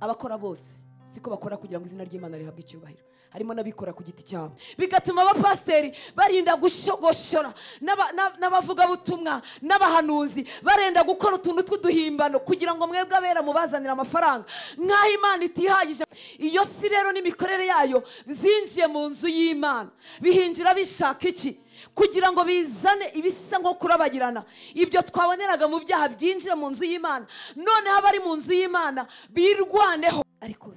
abakora bose siko bakora kugira ngo izina ry'imana rihabwe icyubahiro harimo n'abikora ku giti cyabo bigatuma abapasiteri barinda gushogoshora n'aba- n'ab- n'abavugabutumwa n'abahanuzi barenda gukora utuntu tw'uduhimbano kugira ngo mwebwe abera mubazanire amafaranga nk'aho imana itihagije iyo si rero n'imikorere yayo zinjiye mu nzu y'imana bihinjira bishaka iki kugira ngo bizane ibisa nko kurabagirana ibyo twaboneraga mu byaha byinjira mu nzu y'imana noneho abari mu nzu y'imana birwaneho ariko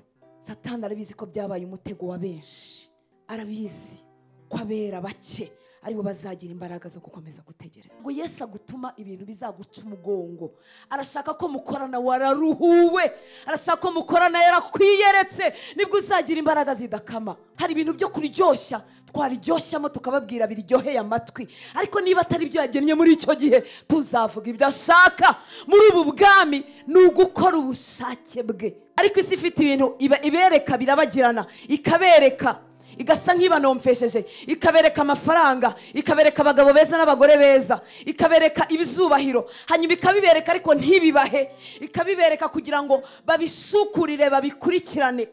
satani arabizi ko byabaye umutego wa benshi arabizi ko abera bake aribo bazagira imbaraga zo gukomeza gutegereza ngo yesu agutuma ibintu bizaguca umugongo arashaka ko mukorana wararuhuwe arashaka ko mukorana yarakwiyeretse nibwo uzagira imbaraga zidakama hari ibintu byo kuryoshya twariryoshamo tukababwira biryoheye amatwi ariko niba atari byo yagennye muri icyo gihe tuzavuga ibyo ashaka muri ubu bwami ni ugukora ubushake bwe ariko isi ifite ibintu iba- ibereka birabagirana ikabereka igasa nk'ibanomfesheje ikabereka amafaranga ikabereka abagabo beza n'abagore beza ikabereka ibizubahiro hanyuma ikabibereka ariko ntibibahe ikabibereka kugira ngo babishukurire babikurikirane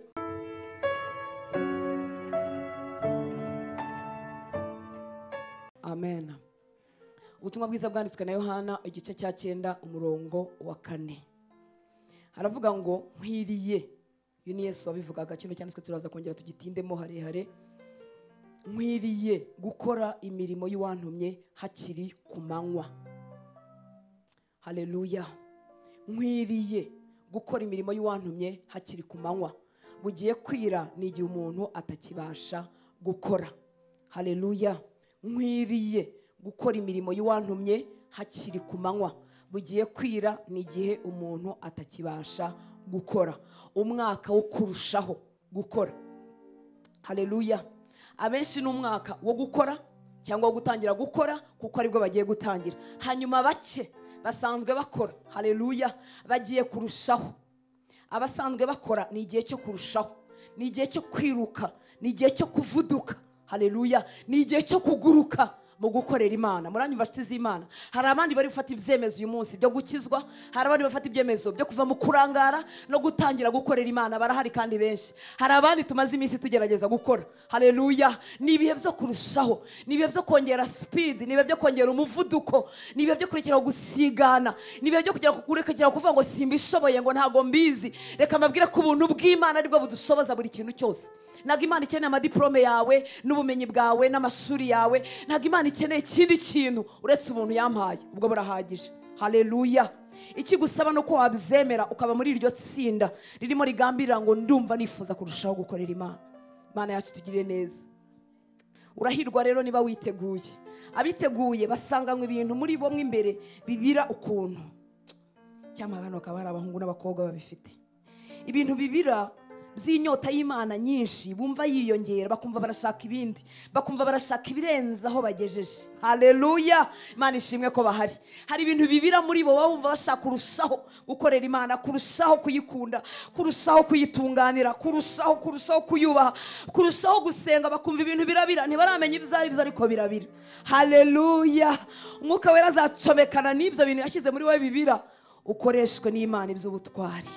amen ubutumwa bwiza bwanditswe na yohana igice cya cyenda umurongo wa kane haravuga ngo nkwiriye iyo ni yesu wabivugaga kino cyanditswe turaza kongera tugitindemo harehare nkwiriye gukora imirimo y'uwantumye hakiri ku manywa haleluya nkwiriye gukora imirimo y'uwantumye hakiri ku manywa bugiye kwira ni igihe umuntu atakibasha gukora haleluya nkwiriye gukora imirimo y'uwantumye hakiri ku manywa bugiye kwira ni igihe umuntu atakibasha gukora umwaka wo kurushaho gukora haleluya abenshi ni umwaka wo gukora cyangwa wo gutangira gukora kuko aribwo bagiye gutangira hanyuma bake basanzwe bakora haleluya bagiye kurushaho abasanzwe bakora ni igihe cyo kurushaho ni igihe cyo kwiruka ni igihe cyo kuvuduka haleluya ni igihe cyo kuguruka mu gukorera imana muranyumva nshuti z'imana hari abandi bari gufata ibyemezo uyu munsi byo gukizwa hari abandi bafata ibyemezo byo kuva mu kurangara no gutangira gukorera imana barahari kandi benshi hari abandi tumaze iminsi tugerageza gukora haleluya ni ibihe byo kurushaho ni ibihe byo kongera sipidi ni ibihe byo kongera umuvuduko ni ibihe byo kurekera gusigana ni ibihe byo kujya kurekera kuvuga ngo simbishoboye ngo ntabwo mbizi reka mbabwire ko ubuntu bw'imana aribwo budushoboza buri kintu cyose ntabwo imana ikeneye amadiporome yawe n'ubumenyi bwawe n'amashuri yawe ntabwo imana ikeneye ikindi kintu uretse ubuntu yampaye ubwo burahagije haleluya ikigusaba ni uko wabyemera ukaba muri iryo tsinda ririmo rigambirira ngo ndumva nifuza kurushaho gukorera imana imana yacu tugirire neza urahirwa rero niba witeguye abiteguye basanganywe ibintu muri bo mo imbere bibira ukuntu cyangwa hano hakaba hari abahungu n'abakobwa babifite ibintu bibira by'inyota y'imana nyinshi bumva yiyongera bakumva barashaka ibindi bakumva barashaka ibirenze aho bagejeje haleluya imana ishimwe ko bahari hari ibintu bibira muri bo baba bumva bashaka kurushaho gukorera imana kurushaho kuyikunda kurushaho kuyitunganira kurushaho kurushaho kuyubaha kurushaho gusenga bakumva ibintu birabira ntibaramenya ibyo ari byo ariko birabira haleluya umwuka wera azacomekana n'ibyo bintu yashyize muri wowe bibira ukoreshwe n'imana iby'ubutwari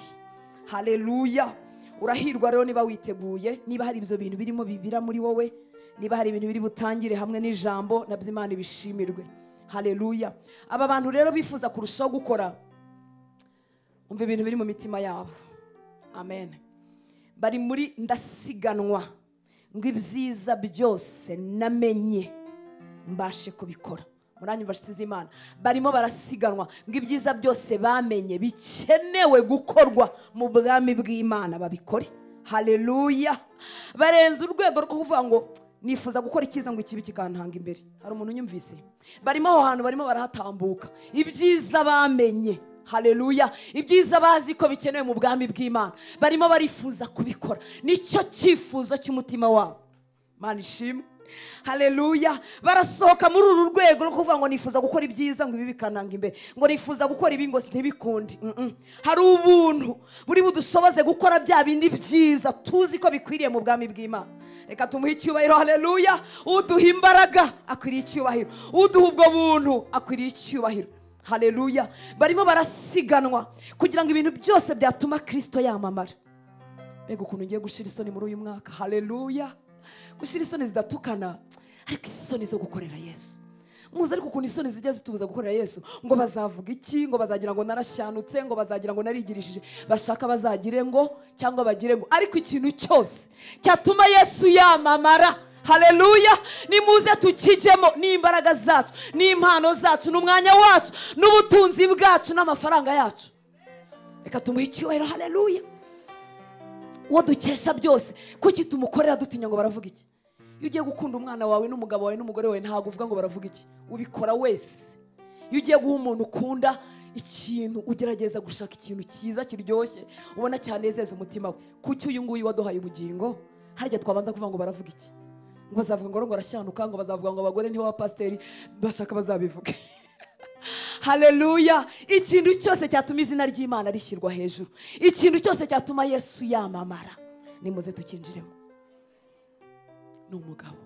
haleluya urahirwa rero niba witeguye niba hari ibyo bintu birimo bibira muri wowe niba hari ibintu biri butangire hamwe n'ijambo nabyo imana ibishimirwe haleluya aba bantu rero bifuza kurushaho gukora umva ibintu biri mu mitima yabo amen bari muri ndasiganwa ngo ibyiza byose namenye mbashe kubikora muranyumva nshuti z'imana barimo barasiganwa ngo ibyiza byose bamenye bikenewe gukorwa mu bwami bw'imana babikore haleluya barenze urwego rwo kuvuga ngo nifuza gukora icyiza ngo ikibi kikantanga imbere hari umuntu unyumvise barimo aho hantu barimo barahatambuka ibyiza bamenye haleluya ibyiza bazi ko bikenewe mu bwami bw'imana barimo barifuza kubikora nicyo cyifuzo cy'umutima wabo mana ishimwe haleluya barasohoka muri uru rwego rwo kuvuga ngo nifuza gukora ibyiza ngo ibi bikananga imbere ngo nifuza gukora ibi ngo ntibikunde Mm-mm. hari ubuntu buri budushoboze gukora bya bindi byiza tuzi ko bikwiriye mu bwami bw'imana reka tumuhe icyubahiro haleluya uduha imbaraga akwiriye icyubahiro uduha ubwo buntu akwiriye icyubahiro haleluya barimo barasiganwa kugira ngo ibintu byose byatuma kirisito yamamara mbega ukuntu ngiye gushira isoni muri uyu mwaka haleluya gushira isoni zidatukana ariko isoni zo gukorera yesu muzi ariko ukuntu isoni zijya zitubuza gukorera yesu ngo bazavuga iki ngo bazagira ngo narashanutse ngo bazagira ngo narigirishije bashaka bazagire ngo cyangwa bagire ngo ariko ikintu cyose cyatuma yesu yamamara haleluya nimuze tukijyemo n'imbaraga zacu n'impano zacu n'umwanya wacu n'ubutunzi bwacu n'amafaranga yacu reka tumuhe icyubahiro haleluya uwo dukesha byose kuki tumukorera dutinya ngo baravuga iki iyo ugiye gukunda umwana wawe n'umugabo wawe n'umugore wawe ntabwo uvuga ngo baravuga iki ubikora wese iyo ugiye guha umuntu ukunda ikintu ugerageza gushaka ikintu cyiza kiryoshye ubona cyanezeza umutima we kuki uyu nguyu waduhaye ubugingo harya twabanza kuvuga ngo baravuga iki ngo bazavuga ngo ngo arashyanuka ngo bazavuga ngo abagore nibo bapasiteri bashaka bazabivuge haleluya ikintu cyose cyatuma izina ry'imana rishyirwa hejuru ikintu cyose cyatuma yesu yamamara nimuze tukinjiremo ni umugabo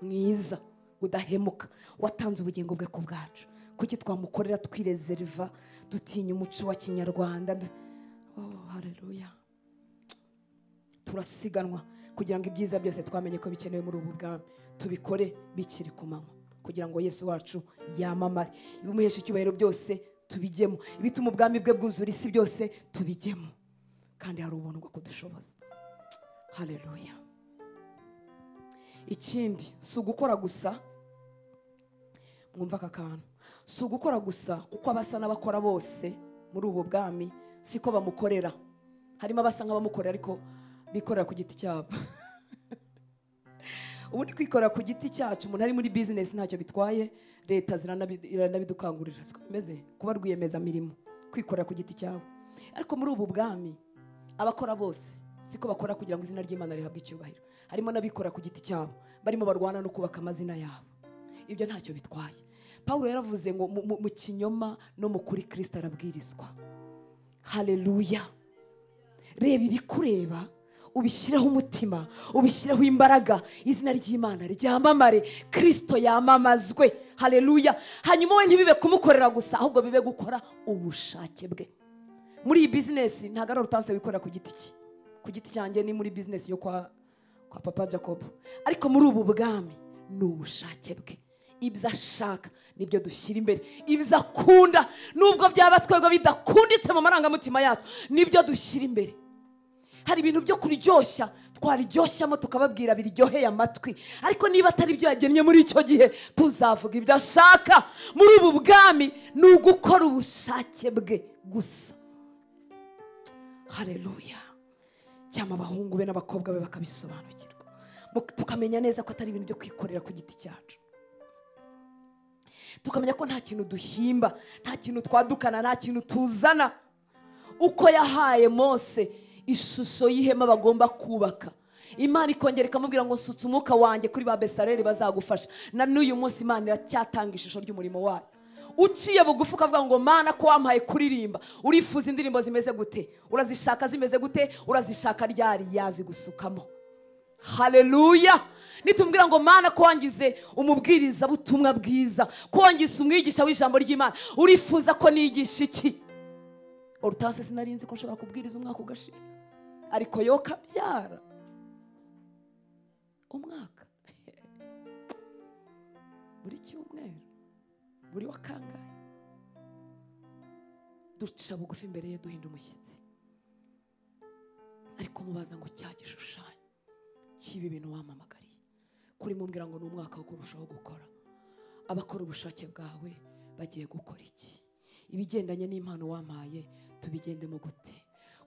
mwiza udahemuka watanze ubugingo bwe ku bwacu kuki twamukorera twirezeriva dutinya umuco wa kinyarwanda du- oh, haleluya turasiganwa kugira ngo ibyiza byose twamenye ko bikenewe muri ubu bwami tubikore bikiri ku manywa kugira ngo yesu wacu yamamare ibimuhesha icyubahiro byose tubijyemo ibituma ubwami bwe bwuzura isi byose tubijyemo kandi hari ubuntu bwo kudushoboza haleluya ikindi si ugukora gusa mwumva aka kantu si ugukora gusa kuko abasa n'abakora bose muri ubu bwami siko bamukorera harimo abasa nk'abamukorera ariko bikorera ku giti cyabo ubundi kwikorera ku giti cyacu umuntu ari muri bizinesi ntacyo bitwaye leta ziranabi- iranabidukangurira siko bimeze kuba rwiyemezamirimo kwikorera ku giti cyawe ariko muri ubu bwami abakora bose siko bakora kugira ngo izina ry'imana rihabwe icyubahiro harimo n'abikorera ku giti cyabo barimo barwana no kubaka amazina yabo ibyo ntacyo bitwaye pawulo yaravuze ngo mu- mu- mu kinyoma no mu kuri kirisita arabwirizwa haleluya reba ibikureba ubishyireho umutima ubishyireho imbaraga izina ry'imana ryamamare kirisito yamamazwe haleluya hanyuma we ntibibe kumukorera gusa ahubwo bibe gukora ubushake bwe muri iyi bizinesi ntabwo ari urutanse wikorera ku giti cye ku giti cyanjye ni muri bizinesi yo kwa, kwa papa jacob ariko muri ubu bwami ni ubushake bwe ibyo ashaka nibyo dushyira imbere ibyo akunda nubwo byaba twebwe bidakunditse mu marangamutima yacu nibyo dushyira imbere hari ibintu byo kuryoshya twariryoshamo tukababwira biryoheye amatwi ariko niba atari byo yagennye muri icyo gihe tuzavuga ibyo ashaka muri ubu bwami ni ugukora ubushake bwe gusa hareruya cyangwa abahungu be n'abakobwa be bakabisobanukirwa Mu- tukamenya neza ko atari ibintu byo kwikorera ku giti cyacu tukamenya ko nta kintu duhimba nta kintu twadukana nta kintu tuzana uko yahaye mose ishusho y'ihema bagomba kubaka imana ikongera ikamubwira ngo nsutse umwuka wanjye kuri ba besareri bazagufasha na n'uyu munsi imana iracyatanga ishusho ry'umurimo wayo uciye bugufi ukavuga ngo mana ko wampaye kuririmba urifuza indirimbo zimeze gute urazishaka zimeze gute urazishaka ryari yazigusukamo haleluya nitubwira ngo mana ko wangize umubwiriza butumwa bwiza ko wangize umwigisha w'ijambo ry'imana urifuza ko nigisha iki orutanse sinarinzi ko nshobora kubwiriza umwaka ugashira ariko yo kabyara umwaka buri cyumweru buri wa kangahe duca bugufi imbere ye duhinda umushyitsi ariko mubaza ngo cya gishushanyo kiba ibintu wamamagariye kuri mubwira ngo ni umwaka wo kurushaho gukora abakora ubushake bwawe bagiye gukora iki ibigendanye n'impano wampaye tubigendemo gute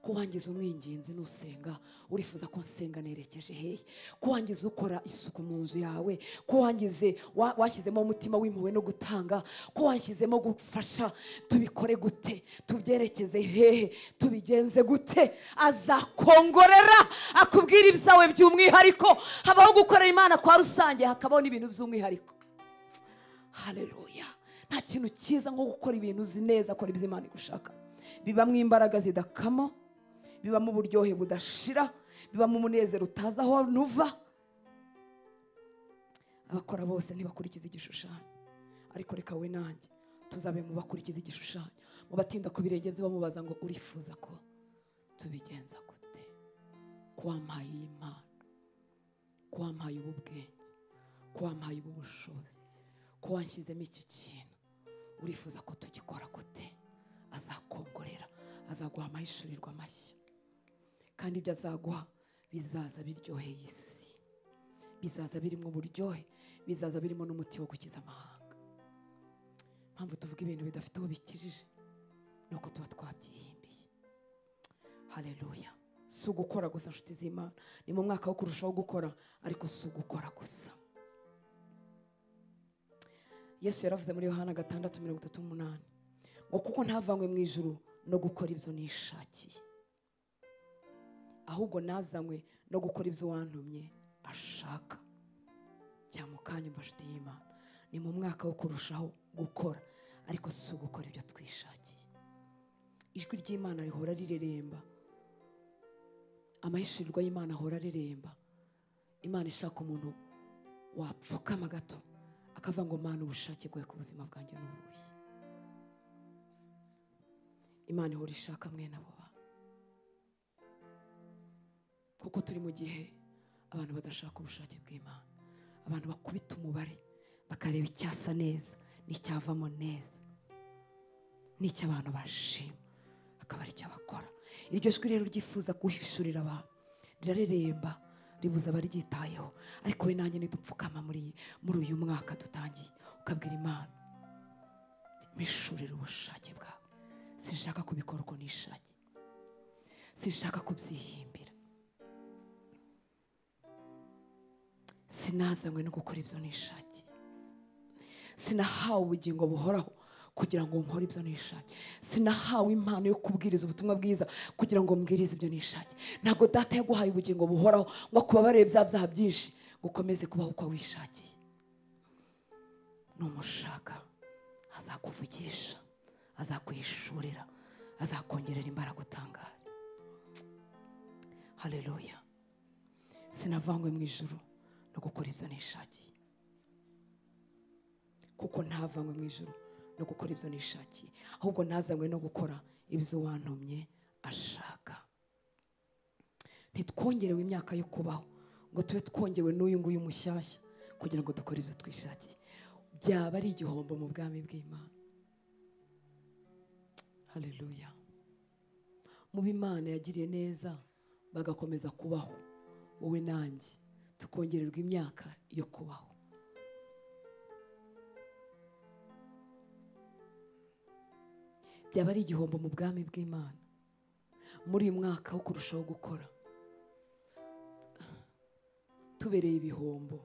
ko wangiza umwinginzi nusenga urifuza ko nsenga nerekeje hehe ko wangize ukora isuku mu nzu yawe ko wangize wa- washyizemo umutima w'impuhwe no gutanga ko wanshyizemo gufasha tubikore gute tubyerekeze hehe tubigenze gute azakongorera akubwira ibyawe by'umwihariko habaho gukorera imana kwa rusange hakabaho n'ibintu by'umwihariko haleluya nta kintu cyiza nko gukora ibintu uzi neza kora ibyo imana igushaka bibamo imbaraga zidakama bibamo uburyohe budashira bibamo umunezero utazi aho nuva abakora bose ntibakurikiza igishushanyo ariko reka we nanjye tuzabe mu bakurikiza igishushanyo mu batinda ku birenge bye bamubaza ngo urifuza ko tubigenza gute kwampaye iyi mpano kwampaye ubu bwenge kwampaye ubu bushobozi ko wanshyizemo iki kintu urifuza ko tugikora gute azakongorera azaguha amahishurirwa amashyi kandi ibyo azaguha bizaza biryoheye isi bizaza birimo uburyohe bizaza birimo n'umuti wo gukiza amahanga impamvu tuvuga ibintu bidafite uwo bikijije ni uko tuba twabyihimbiye hareruya si ugukora gusa nshuti z'imana ni mu mwaka wo kurushaho gukora ariko si ugukora gusa yesu yaravuze muri yohana gatandatu mirongo itatu n'umunani ngo kuko ntavanywe mu ijuru no gukora ibyo nishakiye ahubwo nazanywe no gukora ibyo wantumye ashaka cyangwa mu kanya mbashuti y'imana ni mu mwaka wo kurushaho gukora ariko si ugukora ibyo twishakiye ijwi ry'imana rihora rireremba amahishurirwa y'imana ahora areremba imana ishaka umuntu wapfukama gato akavuga ngo mana ubushake bwawe ku buzima bwanjye ni ubuhe imana ihora ishaka mwene abo bantu kuko turi mu gihe abantu badashaka ubushake bw'imana abantu bakubita umubare bakareba icyasa neza n'icyavamo neza n'icy'abantu bashima akaba aricyo bakora iryo jwi rero ryifuza guhishurira abantu rirareremba ribuza abaryitayeho ariko we nanjye nidupfukama muri muri uyu mwaka dutangiye ukabwira imana mishurira ubushake bwawe sinshaka kubikora uko nishakiye sinshaka kubyihimbira sinazanywe no gukora ibyo nishakiye sinahawe ubugingo buhoraho kugira ngo nkore ibyo nishakiye sinahawe impano yo kubwiriza ubutumwa bwiza kugira ngo mbwirize ibyo nishakiye ntabwo data yaguhaye ubugingo buhoraho ngo akubabarire bya byaha byinshi ngo ukomeze kubaho uko wishakiye numushaka azakuvugisha azakwihishurira azakongerera imbaraga utangara hareruya sinavangwe mu ijuru no gukora ibyo nishakiye kuko ntavanywe mu ijuru no gukora ibyo nishakiye ahubwo ntazanywe no gukora ibyo wantumye ashaka ntitwongerewe imyaka yo kubaho ngo tube twongewe n'uyu nguyu mushyashya kugira ngo dukore ibyo twishakiye byaba ari igihombo mu bwami bw'imana hareruya mu b'imana yagiriye neza bagakomeza kubaho wowe nanjye tukongererwa imyaka yo kubaho byaba ari igihombo mu bwami bw'imana muri uyu mwaka wo kurushaho gukora tubereye ibihombo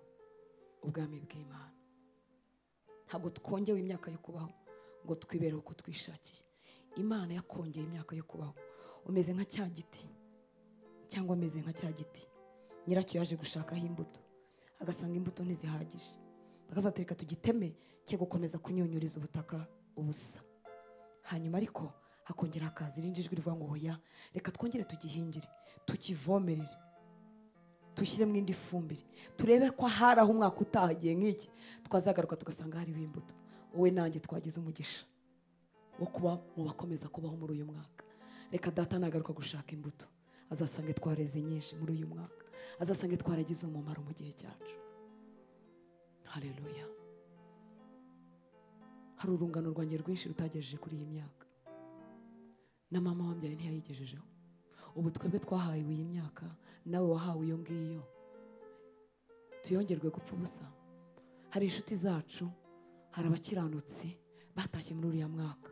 ubwami bw'imana ntabwo twongewe imyaka yo kubaho ngo twibere uko twishakiye imana yakongeye imyaka yo kubaho umeze nka cya giti cyangwa ameze nka cya giti nyiracyo yaje gushakaho imbuto agasanga imbuto ntizihagije agafata reka tugiteme cye gukomeza kunyunyuriza ubutaka ubusa hanyuma ariko hakongera hakaza irindi jwi rivuga ngo oya reka twongere tugihingire tukivomerere dushyiremo indi fumbire turebe ko hari aho umwaka utahagiye nk'iki twazagaruka tugasanga hariho imbuto wowe nanjye twagize umugisha wo kuba mu bakomeza kubaho muri uyu mwaka reka data nagaruka gushaka imbuto azasange twareze nyinshi muri uyu mwaka azasange twaragize umumaro mu gihe cyacu hareruya hari urungano rwanjye rwinshi rutagejeje kuri iyi myaka na mama wambyaye ntiyayigejejeho ubu twebwe twahawe iyi myaka nawe wahawe iyo ngiyo tuyongerwe gupfa ubusa hari inshuti zacu hari abakiranutsi batashye muri uriya mwaka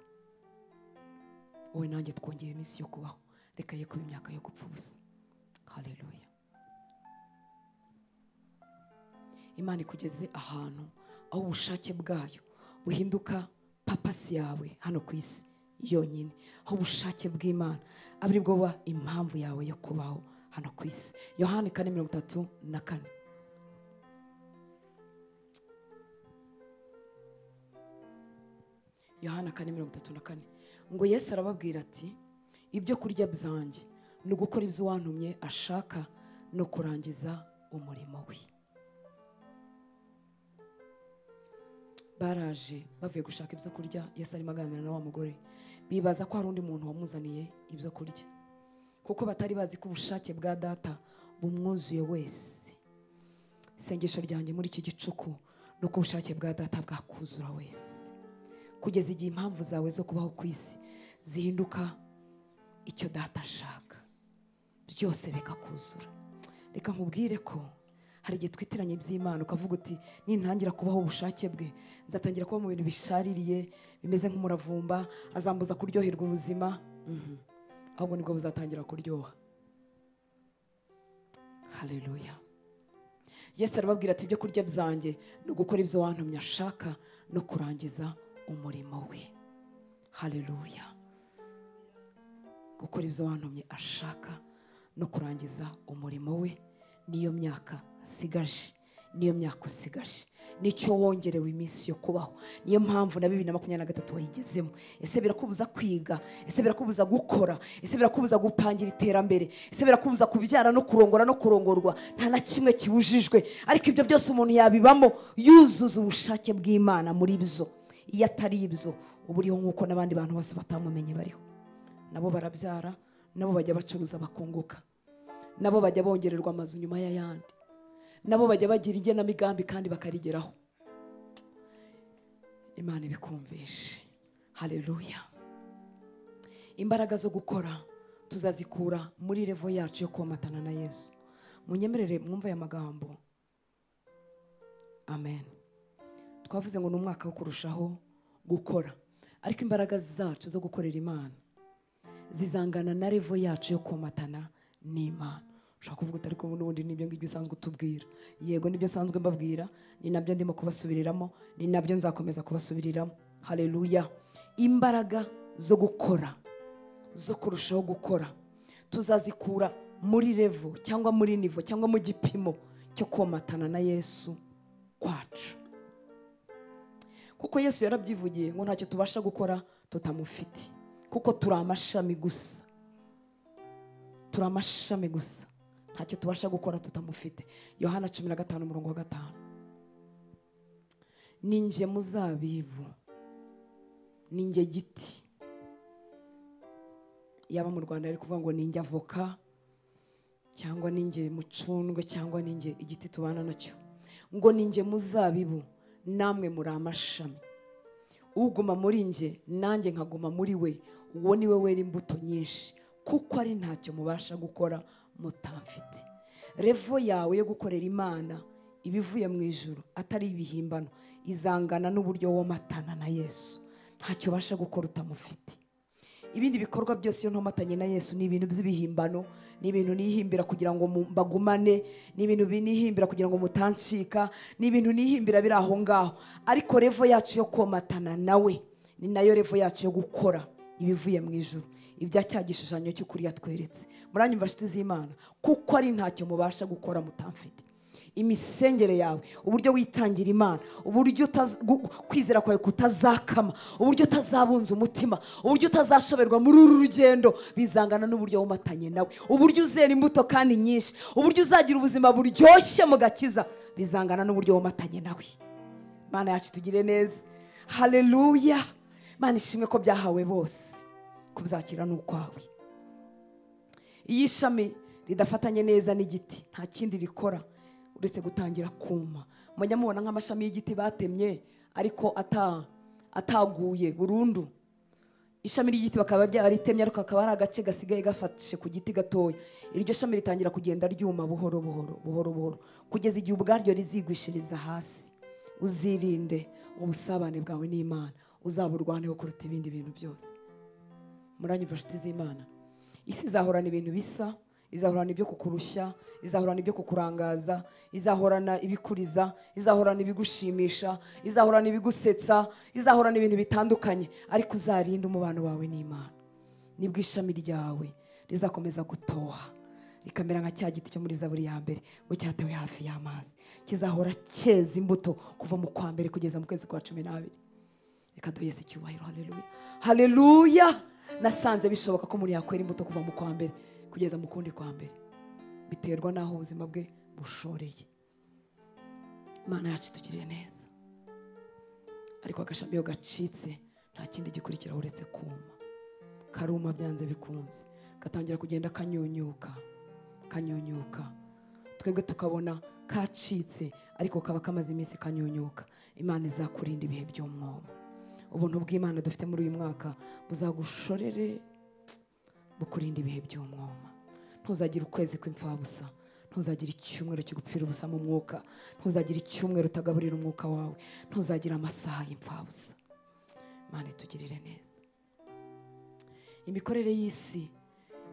wowe nanjye twongeye iminsi yo kubaho reka ye kuba imyaka yo gupfa ubusa hareruya imana ikugeze ahantu aho ubushake bwayo buhinduka papasi yawe hano ku isi yonyine aho ubushake bw'imana aba ari bwo buba impamvu yawe yo kubaho hano ku isi yohani kane mirongo itatu na kane yohana kane mirongo itatu na kane ngo yesu arababwira ati ibyo kurya byanjye ni ugukora ibyo uwantumye ashaka no kurangiza umurimo we baraje bavuye gushaka ibyo kurya yesu arimo aganira na wa mugore bibaza ko hari undi muntu wamuzaniye ibyo kurya kuko batari bazi ko ubushake bwa data bumwuzuye wese isengesho ryanjye muri iki gicuku ni uko ubushake bwa data bwakuzura wese kugeza igihe impamvu zawe zo kubaho ku isi zihinduka icyo data ashaka byose bikakuzura reka nkubwire ko hari igihe twitiranya iby'imana ukavuga uti nintangira kubaho ubushake bwe nzatangira kuba mu bintu bishaririye bimeze nk'umuravumba azambuza kuryoherwa ubuzima Mhm. ahubwo nibwo buzatangira kuryoha haleluya yesu arababwira ati ibyo kurya byanjye ni ugukora ibyo wantumye ashaka no kurangiza umurimo we haleluya gukora ibyo wantumye ashaka no kurangiza umurimo we niyo myaka asigaje niyo myaka usigaje nicyo wongerewe iminsi yo kubaho niyo mpamvu na bibiri na makumyabiri na gatatu wayigezemo ese birakubuza kwiga ese birakubuza gukora ese birakubuza gutangira iterambere ese birakubuza kubyara no kurongora no kurongorwa nta na kimwe kiwujijwe ariko ibyo byose umuntu yabibamo yuzuza ubushake bw'imana muri byo iyo atari ibyo uba uriho nk'uko n'abandi bantu bose batamumenye bariho nabo barabyara nabo bajya bacuruza bakunguka nabo bajya bongererwa amazu nyuma y'ayandi nabo bajya bagira igenamigambi kandi bakarigeraho imana ibikumvishe haleluya imbaraga zo gukora tuzazikura muri revo yacu yo komatana na yesu munyemerere mwumve aya magambo amen twavuze ngo ni umwaka wo kurushaho gukora ariko imbaraga zacu zo gukorera imana zizangana na revo yacu yo komatana n'imana ushobora kuvuga uti ariko n'ubundi nibyo ngibyo usanzwe utubwira yego nibyo nsanzwe mbabwira ni nabyo ndimo kubasubiriramo ni nabyo nzakomeza kubasubiriramo hareruya imbaraga zo gukora zo kurushaho gukora tuzazikura muri revo cyangwa muri nivo cyangwa mu gipimo cyo komatana na yesu kwacu kuko yesu yarabyivugiye ngo ntacyo tubasha gukora tutamufite kuko turi amashami gusa turi amashami gusa ntacyo tubasha gukora tutamufite yohana cumi na gatanu umurongo wa gatanu ni nge muzabibu ni nge giti yaba mu rwanda ari kuvuga ngo ni nge avoka cyangwa ni nge mucundwe cyangwa ni nge igiti tubana nacyo ngo ni nge muzabibu namwe muri amashami uguma muri nge nanjye nkaguma muri we uwo ni we wera imbuto nyinshi kuko ari ntacyo mubasha gukora mutamfite revo yawe yo gukorera imana iba ivuye mu ijoro atari ibihimbano izangana n'uburyo womatana na yesu ntacyo ubasha gukora utamufite ibindi bikorwa byose iyo ntomatanye na yesu ni ibintu by'ibihimbano ni ibintu nihimbira kugira ngo mu- mbagumane ni ibintu nihimbira kugira ngo mutancika ni ibintu nihimbira biri aho ngaho ariko revo yacu yo komatana nawe ni nayo revo yacu yo gukora ibivuye mu ijuru ibya cya gishushanyo cy'ukuri yatweretse muranyumva nshuti z'imana kuko ari ntacyo mubasha gukora mutamfite imisengere yawe uburyo witangira imana uburyo utaz- gu- kwizera kwawe kutazakama uburyo utazabunza umutima uburyo utazashoberwa muri uru rugendo bizangana n'uburyo womatanye nawe uburyo uzera imbuto kandi nyinshi uburyo uzagira ubuzima buryoshye mu gakiza bizangana n'uburyo womatanye nawe mana yacu tugire neza haleluya mana ishimwe ko byahawe bose kubyakira ni ukwawe iyo ishami ridafatanye neza n'igiti nta kindi rikora uretse gutangira kuma mujya mubona nk'amashami y'igiti batemye ariko ata- ataguye burundu ishami ry'igiti bakaba ryaritemye ariko hakaba hari agace gasigaye gafashe ku giti gatoya iryo shami ritangira kugenda ryuma buhoro buhoro buhoro buhoro kugeza igihe ubwaryo rizigwishiriza hasi uzirinde ubusabane bwawe n'imana uzaburwaneho kuruta ibindi bintu byose muranyumva nshuti z'imana isi izahorana ibintu bisa izahorana ibyo kukurushya izahorana ibyo kukurangaza izahorana ibikuriza izahorana ibigushimisha izahorana ibigusetsa izahorana ibintu bitandukanye ariko uzarinda umubano wawe n'imana nibwo ishami ryawe rizakomeza gutoha rikamera nka cya giti cyo muri zaburi ya mbere ngo cyatewe hafi y'amazi kizahora cyeza imbuto kuva mu kwa mbere kugeza mu kwezi kwa cumi n'abiri reka duhe Yesu icyubahiro haleluya haleluya nasanze bishoboka ko umuntu yakwera imbuto kuva mu kwa mbere kugeza mu kundi kwa mbere biterwa n'aho ubuzima bwe bushoreye imana yacu itugiriye neza ariko agashami iyo gacitse nta kindi gikurikira uretse kuma karuma byanze bikunze gatangira kugenda kanyunyuka kanyunyuka twebwe tukabona kacitse ariko kaba kamaze iminsi kanyunyuka imana izakurinda ibihe by'umwobo ubuntu bw'imana dufite muri uyu mwaka buzagushorere bukurinda ibihe by'umwoma ntuzagire ukwezi kw'imfabusa ntuzagire icyumweru cyo gupfira ubusa mu mwuka ntuzagire icyumweru utagaburira umwuka wawe ntuzagire amasaha y'imfabusa imana itugirire neza imikorere y'isi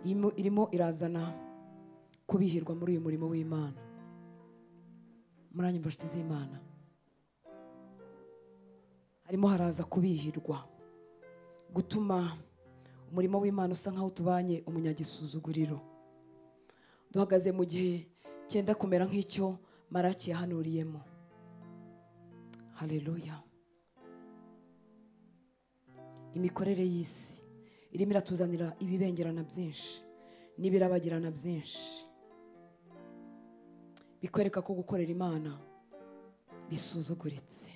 irimo- irimo irazana kubihirwa muri uyu murimo w'imana muranyumva nshuti z'imana harimo haraza kubihirwa gutuma umurimo w'imana usa nk'aho utubanye umunyagisuzuguriro duhagaze mu gihe cyenda kumera nk'icyo maraki yahanuriyemo hareruya imikorere y'isi irimo iratuzanira ibibengerana byinshi n'ibirabagirana byinshi bikwereka ko gukorera imana bisuzuguritse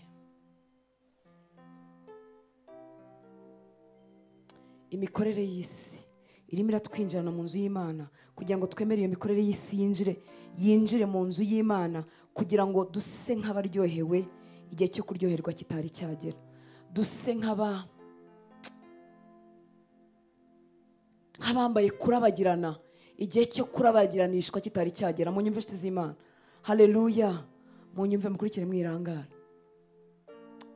imikorere y'isi irimo iratwinjirana mu nzu y'imana kugira ngo twemere iyo mikorere y'isi yinjire yinjire mu nzu y'imana kugira ngo duse nk'abaryohewe igihe cyo kuryoherwa kitari cyagera duse nk'aba nk'abambaye kurabagirana igihe cyo kurabagiranishwa kitari cyagera mu nyumve inshuti z'imana hareruya mu nyumve mukurikire mwirangara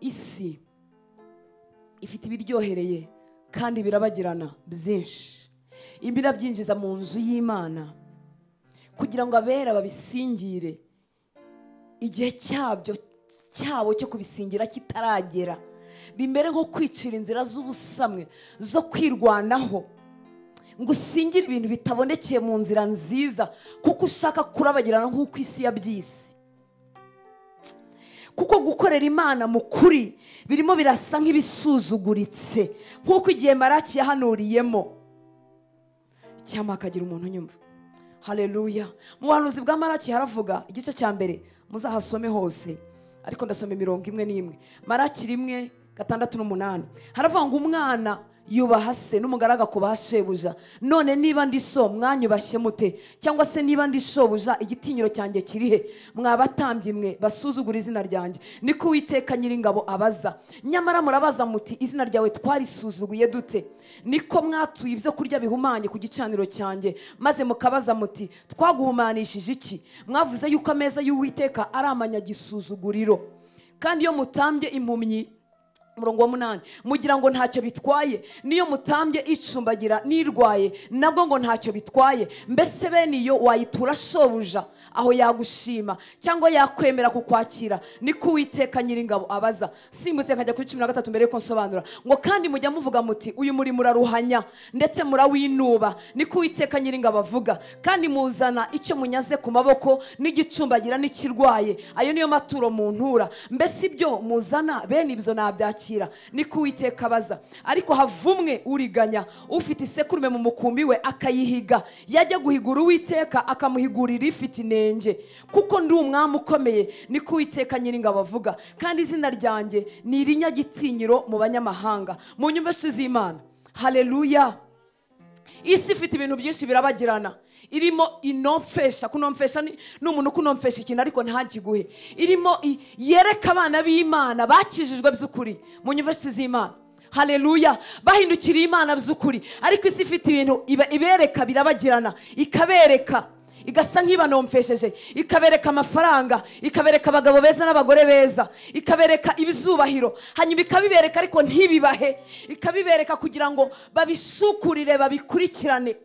isi ifite ibiryohereye kandi birabagirana byinshi ibirabyinjiza mu nzu y'imana kugira ngo abera babisingire igihe cyabyo cyabo cyo kubisingira kitaragera bimere nko kwicira inzira z'ubusamwe zo kwirwanaho ngo usingire ibintu bitabonekeye mu nzira nziza kuko ushaka kurabagirana nk'uko isi yabyise kuko gukorera imana mu kuri birimo birasa nk'ibisuzuguritse nk'uko igihe maraki yahanuriyemo cyangwa hakagira umuntu unyumva hareruya mu buhanuzi bwa maraki haravuga igice cya mbere muzahasome hose ariko ndasoma imirongo imwe n'imwe maraki rimwe gatandatu n'umunani haravuga ngo umwana yubaha se n'umugaragu akubaha shebuja none niba ndi so mwanyubashye mute cyangwa se niba ndi shobuja igitinyiro cyanjye kirihe mwabatambye mwe basuzugura izina ryanjye niko uwiteka nyiringabo abaza nyamara murabaza muti izina ryawe twarisuzuguye dute niko mwatuye ibyo kurya bihumanye ku gicaniro cyanjye maze mukabaza muti twaguhumanishije iki mwavuze yuko ameza y'uwiteka ari amanyagisuzuguriro kandi iyo mutambye impumyi umurongo wa munani mugira ngo ntacyo bitwaye niyo mutambye icumbagira n'irwaye nabwo ngo ntacyo bitwaye mbese bene iyo wayitura shobuja aho yagushima cyangwa yakwemera kukwakira niko uwiteka nyiringabo abaza simbutse nkajya kuri cumi na gatatu mbere yuko nsobanura ngo kandi mujya muvuga muti uyu muri muraruhanya ndetse murawinuba niko uwiteka nyiringabo avuga kandi muzana icyo munyaze ku maboko n'igicumbagira n'ikirwaye ayo niyo maturo muntura mbese ibyo muzana bene ibyo nabyakira niko uwiteka abaza ariko havumwe uriganya ufite isekurume mu mukumbi we akayihiga yajya guhigura uwiteka akamuhigurira ifite inenge kuko ndi umwami ukomeye niko uwiteka nyiringabo avuga kandi izina ryanjye ni irinyagitinyiro mu banyamahanga mu nyumva z'imana hareruya isi ifite ibintu byinshi birabagirana irimo inomfesha kunomfesha ni ni umuntu ukunomfesha ikintu ariko ntakiguhe irimo i- yereka abana b'imana bakijijwe by'ukuri mu nyuvesi z'imana hareruya bahindukiriye imana by'ukuri ariko isi ifite ibintu iba- ibereka birabagirana ikabereka igasa nk'ibanomfesheje ikabereka amafaranga ikabereka abagabo beza n'abagore beza ikabereka ibizubahiro hanyuma ikabibereka ariko ntibibahe ikabibereka kugira ngo babishukurire babikurikirane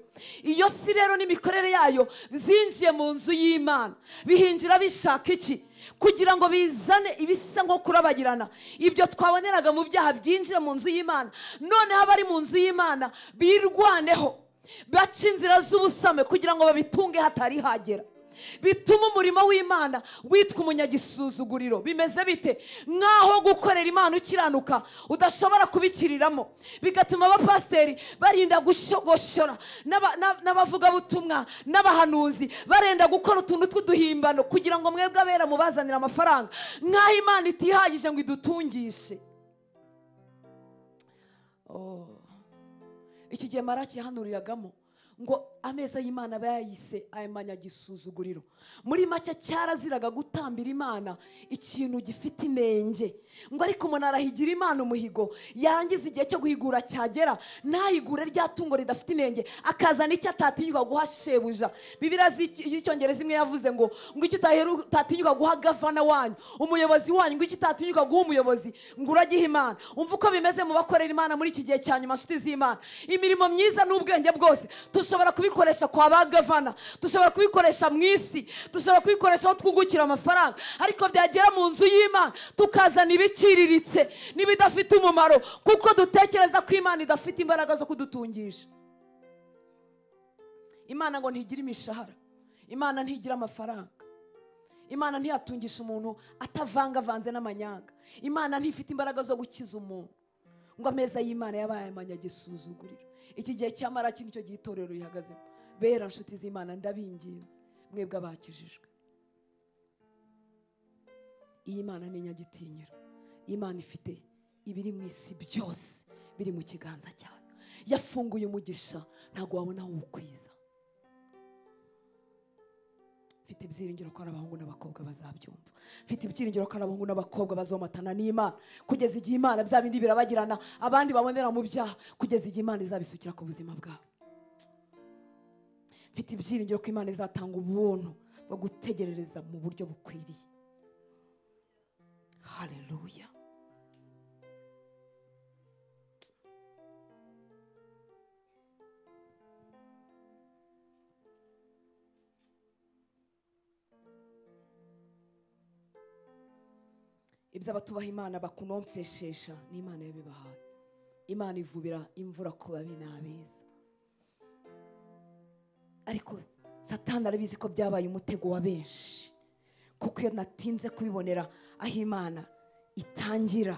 iyo si rero n'imikorere yayo zinjiye mu nzu y'imana bihinjira bishaka iki kugira ngo bizane ibisa nko kurabagirana ibyo twaboneraga mu byaha byinjira mu nzu y'imana noneho abari mu nzu y'imana birwaneho baca inzira z'ubusame kugira ngo babitunge hatari hagera bituma umurimo w'imana witwa umunyagisuzuguriro bimeze bite nk'aho gukorera imana ukiranuka udashobora kubikiriramo bigatuma abapasiteri barinda gushogoshora n'aba- n'ab- n'abavugabutumwa n'abahanuzi barenda gukora utuntu tw'uduhimbano kugira ngo mwebwe abera mubazanire amafaranga nk'aho imana itihagije ngo idutungishe Oh. iki gihe maraki yahanuriragamo ngo ameza y'imana aba yayise amanyagisuzuguriro muri make cyaraziraga gutambira imana ikintu gifite inenge ngo ariko umuntu arahigira imana umuhigo yangiza igihe cyo guhigura cyagera ntayigure rya tungo ridafite inenge akazana icyo atatinyuka guha shebuja bibiriya z'icyongereza imwe yavuze ngo ngo icyo utatinyuka guha gavana wanyu umuyobozi wanyu ngo icyo utatinyuka guha umuyobozi ngo uragihe imana umva uko bimeze mu bakorera imana muri iki gihe cya nyuma nshuti z'imana imirimo myiza n'ubwenge bwose dushobora kubikoresha kwa ba gavana dushobora kubikoresha mu isi dushobora kubikoresha aho twungukira amafaranga ariko byagera mu nzu y'imana tukazana ibiciriritse n'ibidafite umumaro kuko dutekereza ko imana idafite imbaraga zo kudutungisha imana ngo ntigira imishahara imana ntigira amafaranga imana ntiyatungisha umuntu atavangavanze n'amanyanga imana ntifite imbaraga zo gukiza umuntu ngo ameza y'imana yabaye amanyagisuzuguriro iki gihe cyamara iki nicyo gihe itorero rihagazemo bera nshuti z'imana ndabinginze mwebwe abakijijwe iyi mana ni inyagitinyiro imana ifite ibiri mu isi byose biri mu kiganza cyayo yafunguye umugisha ntabwo wabona aho ukwiza mfite ibyiringiro ko ari abahungu n'abakobwa bazabyumva mfite ibyiringiro ko ari abahungu n'abakobwa bazomatana n'imana kugeza igihe imana bya bindi birabagirana abandi babonera mu byaha kugeza igihe imana izabisukira ku buzima bwabo mfite ibyiringiro ko imana izatanga ubuntu bwo gutegerereza mu buryo bukwiriye hareruya ibyo abatubaha imana bakunomfeshesha ni imana yabibahaye imana ivubira imvura ku babi n'abeza ariko satani arabizi ko byabaye umutego wa benshi kuko iyo natinze kubibonera aho imana itangira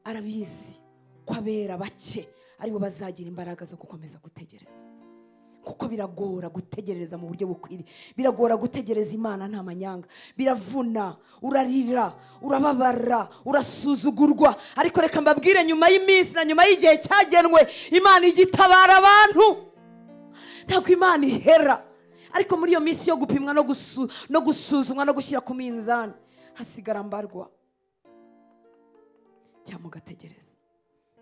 arabizi ko abera bake aribo bazagira imbaraga zo gukomeza gutegereza kuko biragora gutegereza mu buryo bukwiriye biragora gutegereza imana nta manyanga biravuna urarira urababara urasuzugurwa ariko reka mbabwire nyuma y'iminsi na nyuma y'igihe cyagenwe imana igitabara abantu ntabwo imana ihera ariko muri iyo minsi yo gupimwa no gusu- no gusuzumwa no gushyira ku minzani hasigara mbarwa cyangwa ugategereza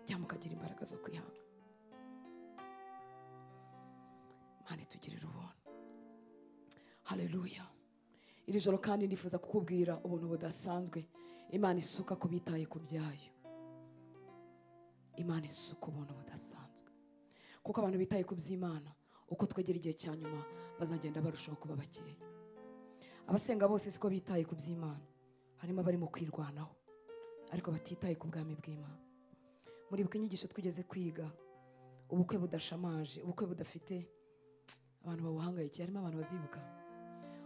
cyangwa ukagira imbaraga zo kwihanga Imana itugirira ubuntu haleluya iri joro kandi nifuza kukubwira ubuntu budasanzwe imana isuka ku bitaye ku byayo imana isuka ubuntu budasanzwe kuko abantu bitaye ku by'imana uko twegera igihe cya nyuma bazagenda barushaho kuba bakeya abasenga bose siko bitaye ku by'imana harimo abari mu kwirwanaho ariko batitaye ku bwami bw'imana muribuka inyigisho twigeze kwiga ubukwe budashamaje ubukwe budafite abantu babuhangayikiye harimo abantu bazibuka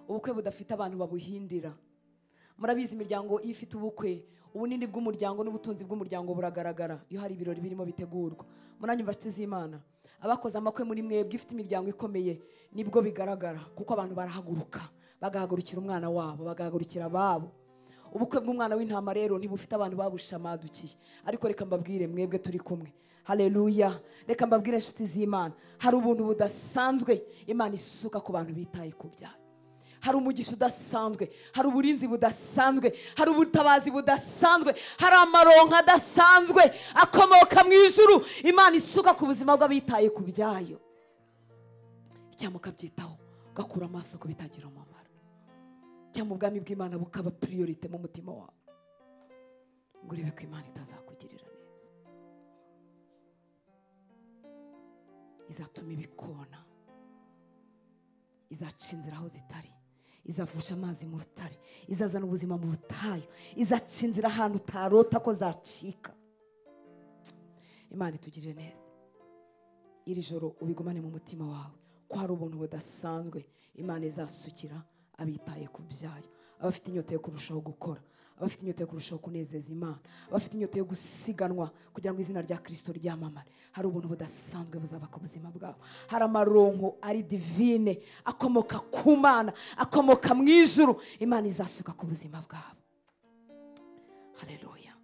ubukwe budafite abantu babuhindira murabizi imiryango iyo ifite ubukwe ubunini bw'umuryango n'ubutunzi bw'umuryango buragaragara iyo hari ibirori birimo bitegurwa munanyumva nshuti z'imana abakoze amakwe muri mwebwe ifite imiryango ikomeye nibwo bigaragara kuko abantu barahaguruka bagahagurukira umwana wabo bagahagurukira ababo ubukwe bw'umwana w'intama rero ntibufite abantu babushamadukiye ariko reka mbabwire mwebwe turi kumwe haleluya reka mbabwire inshuti z'imana hari ubuntu budasanzwe imana isuka ku bantu bitaye ku byayo hari umugisha udasanzwe hari uburinzi budasanzwe hari ubutabazi budasanzwe hari amaronka adasanzwe akomoka mu ijuru imana isuka ku buzima bw'abitaye ku byayo cyangwa ukabyitaho ugakura amaso ku bitagira umumaro cyangwa ubwami bw'imana bukaba piriyorite mu mutima wawe ngo urebe ko imana itazakugirira neza izatuma ibikona izaca inzira aho zitari izavusha amazi mu rutare izazana ubuzima mu butayu izaca inzira ahantu utarota ko zacika imana itugirire neza iri joro ubigumane mu mutima wawe ko hari ubuntu budasanzwe imana izasukira abitaye ku byayo abafite inyota yo kurushaho gukora abafite inyota yo kurushaho kunezeza imana abafite inyota yo gusiganwa kugira ngo izina rya kirisito ryamamare hari ubuntu budasanzwe buzaba ku buzima bwabo hari amaronko ari divine akomoka ku mana akomoka mu ijuru imana izasuka ku buzima bwabo hareruya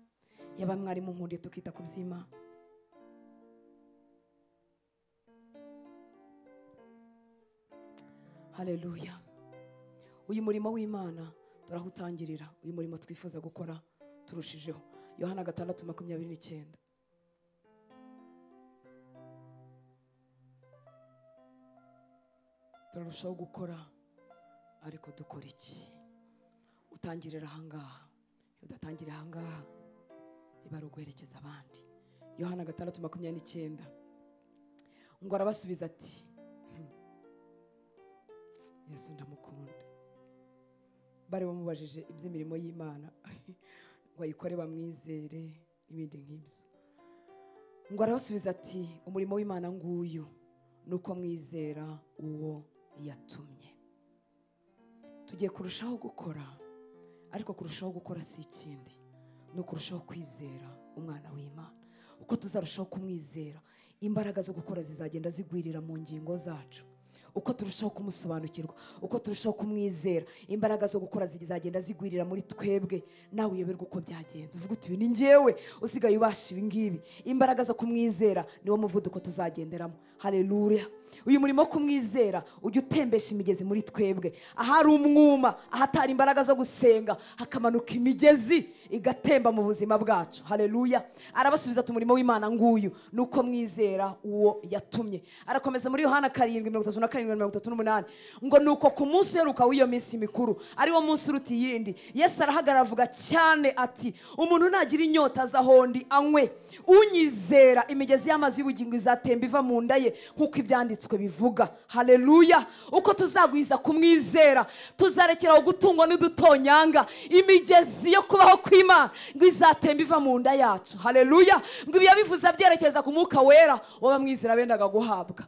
yaba mwarimu nkundiye tukita ku by'imana haleluya uyu murimo w'imana turawutangirira uyu murimo twifuza gukora turushijeho yohana gatandatu makumyabiri n'icyenda turarushaho gukora ariko dukora iki utangirira ahangaha iyo udatangiriye ahangaha biba ari uguherekeza abandi yohana gatandatu makumyabiri n'icyenda ngo arabasubiza ati yesu ndamukunda bari bamubajije iby'imirimo y'imana bayikore bamwizere n'ibindi nk'ibyo ngo arabasubiza ati umurimo w'imana nguyu ni uko mwizera uwo yatumye tugiye kurushaho gukora ariko kurushaho gukora si ikindi ni ukurushaho kwizera umwana w'imana uko tuzarushaho kumwizera imbaraga zo gukora zizagenda zigwirira mu ngingo zacu uko turushaho kumusobanukirwa uko turushaho kumwizera imbaraga zo gukora zizagenda zigwirira muri twebwe nawe uyoberwa uko byagenze uvuga uti uyu ni ngewe usigaye ubasha ibi ngibi imbaraga zo kumwizera niwo muvuduko tuzagenderamo haleluya uyu murimo wo kumwizera ujya utembesha imigezi muri twebwe ahari umwuma ahatari imbaraga zo gusenga hakamanuka imigezi igatemba mu buzima bwacu haleluya arabasubiza ati umurimo w'imana nguyu ni uko mwizera uwo yatumye arakomeza muri yohana karindwi mirongo itatu na karindwi mirongo itatu n'umunani ngo ni uko ku munsi uheruka w'iyo minsi mikuru ariwo munsi uruta iyindi yesu arahagarara avuga cyane ati umuntu nagira inyota azahondi anywe unyizera imigezi y'amazi y'ubugingo izatemba iva mu nda ye nk'uko ibyanditswe bivuga haleluya uko tuzagwiza kumwizera tuzarekeraho gutungwa n'udutonyanga imigezi yo kubaho kw'imana ngo izatemba iva mu nda yacu haleluya ngo ibiya bivuze byerekeza ku mwuka wera w'abamwizera bendaga guhabwa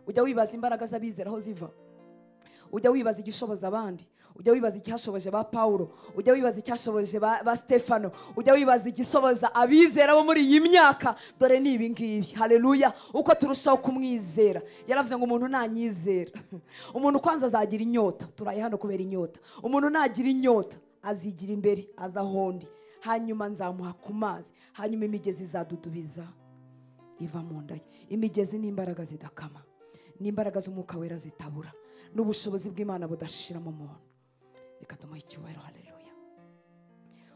ujya wibaza imbaraga z'abizera aho ziva ujya wibaza igishoboza abandi ujya wibaza icyashoboje ba pawulo ujya wibaza icyashoboje ba, ba stefano ujya wibaza igisoboza abizera bo muri iyi myaka dore ni ibi ngibi haleluya uko turushaho kumwizera yaravuze ngo umuntu nanyizera umuntu kwanza azagira inyota turaye hano kubera inyota umuntu nagira inyota azigira imbere aza ahondi hanyuma nzamuha ku mazi hanyuma imigezi izadudubiza iva mu nda ye imigezi n'imbaraga zidakama n'imbaraga z'umwuka wera zitabura n'ubushobozi bw'imana budashira mu muntu reka tumuhe icyubahiro haleluya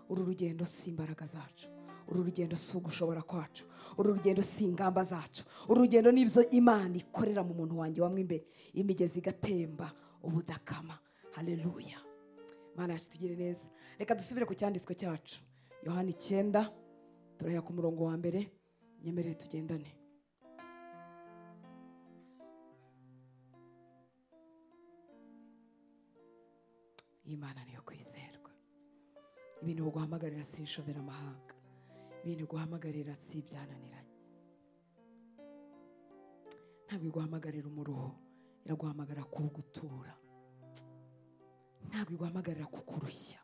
uru rugendo si imbaraga zacu uru rugendo si ugushobora kwacu uru rugendo si ingamba zacu uru rugendo ni ibyo imana ikorera mu muntu wanjye wamwe imbere imigezi igatemba ubudakama haleluya mana yacu tugire neza reka dusubire ku cyanditswe cyacu yohana icyenda turahera ku murongo wa mbere nyemerere tugendane imana niyo kwizerwa ibintu guhamagarira si inshoberamahanga ibintu guhamagarira si ibyananiranye ntabwo iguhamagarira umuruho iraguhamagarira kugutura ntabwo iguhamagarira kukurushya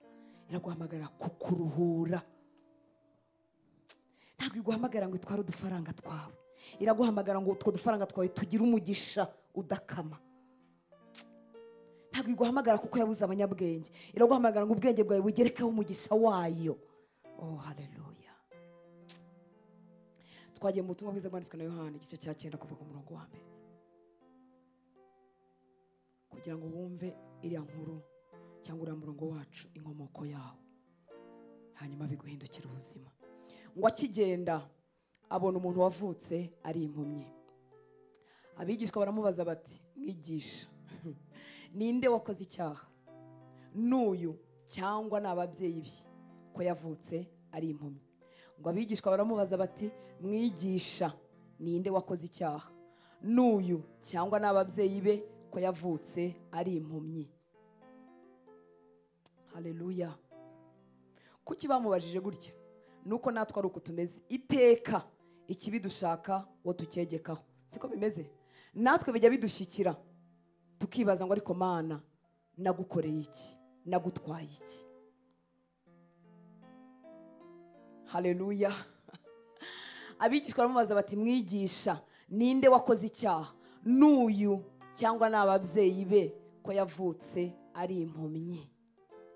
iraguhamagarira kukuruhura ntabwo iguhamagara ngo itware udufaranga twawe iraguhamagara ngo utwo dufaranga twawe tugire umugisha udakama ntabwo iguhamagara kuko yabuze abanyabwenge iraguhamagara ngo ubwenge bwawe bugerekeho umugisha wayo oh haleluya twagiye mu butumwa bwiza bwanditswe na yohani igice cya cyenda kuva ku murongo wa mbere kugira ngo wumve iriya nkuru cyangwa uriya murongo wacu inkomoko yawo hanyuma biguhindukira ubuzima ngo akigenda abona umuntu wavutse ari impumyi abigishwa baramubaza bati mwigisha ninde wakoze icyaha n'uyu cyangwa ni ababyeyi be ko yavutse ari impumyi ngo abigishwa baramubaza bati mwigisha ninde wakoze icyaha n'uyu cyangwa ni ababyeyi be ko yavutse ari impumyi haleluya kuki bamubajije gutya nuko natwe ari uko tumeze iteka ikibi dushaka uwo tucyegekaho siko bimeze natwe bijya bidushyikira tukibaza ngo ariko mana nagukoreye iki nagutwaye iki haleluya abigishwa baramubaza bati mwigisha ninde wakoze icyaha n'uyu cyangwa ni ababyeyi be ko yavutse ari impumyi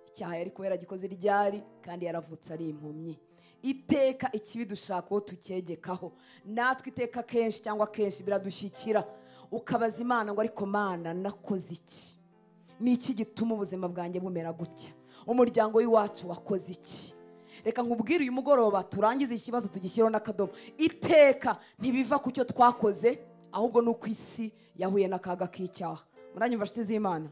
icyaha yari kubera agikoze ryari kandi yaravutse ari impumyi iteka ikibi dushaka uwo tucyegekaho natwe iteka kenshi cyangwa kenshi biradushyikira ukabaza imana ngo ariko mana nakoze iki ni iki gituma ubuzima bwanjye bumera gutya umuryango w'iwacu wakoze iki reka nkubwire uyu mugoroba turangize iki kibazo tugishyireho n'akadomo iteka ntibiva ku cyo twakoze ahubwo ni uko isi yahuye n'akaga k'icyaha muranyumva nshuti z'imana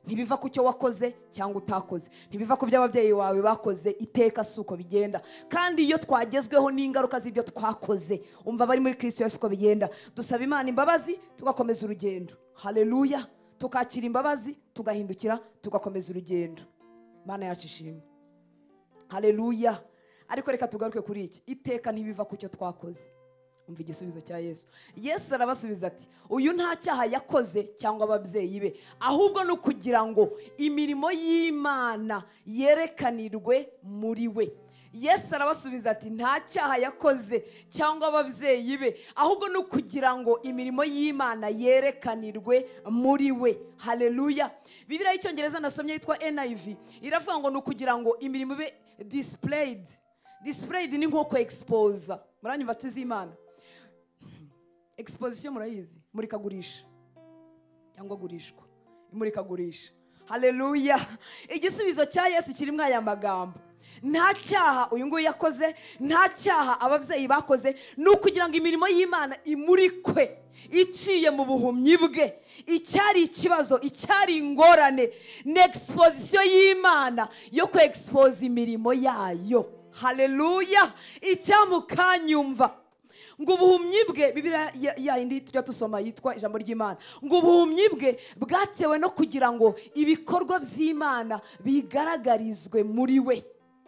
ntibiva ku cyo wakoze cyangwa utakoze ntibiva ku byo ababyeyi bawe bakoze iteka si uko bigenda kandi iyo twagezweho n'ingaruka z'ibyo twakoze umva abari muri kirisito yose uko bigenda dusaba imana imbabazi tugakomeza urugendo hareruya tukakira imbabazi tugahindukira tugakomeza urugendo mana yacu ishimwe hareruya ariko reka tugaruke kuri iki iteka ntibiva ku cyo twakoze umva igisubizo cya yesu yesu arabasubiza ati uyu nta cyaha yakoze cyangwa ababyeyi be ahubwo ni ukugira ngo imirimo y'imana yerekanirwe muri we yesu arabasubiza ati nta cyaha yakoze cyangwa ababyeyi be ahubwo ni ukugira ngo imirimo y'imana yerekanirwe muri we hareruya bibiriya y'icyongereza nasomye yitwa niv iravuga ngo ni ukugira ngo imirimo ibe disipureyidi disipureyidi ni nko kwegisipoza muranyumva z'imana exposition murayizi murikagurisha cyangwa gurishwa imurikagurisha hareruya igisubizo cya yesu kirimo aya magambo nta cyaha uyu nguyu yakoze nta cyaha ababyeyi bakoze ni ukugira ngo imirimo y'imana imurikwe iciye mu buhumyi bwe icyari ikibazo icyari ingorane ni exposition y'imana yo kwegispose imirimo yayo hareruya icyamukanyumva ngo ubuhumyi bwe bibiriya ya- ya yindi tujya dusoma yitwa ijambo ry'imana ngo ubuhumyi bwe bwatewe no kugira ngo ibikorwa by'imana bigaragarizwe muri we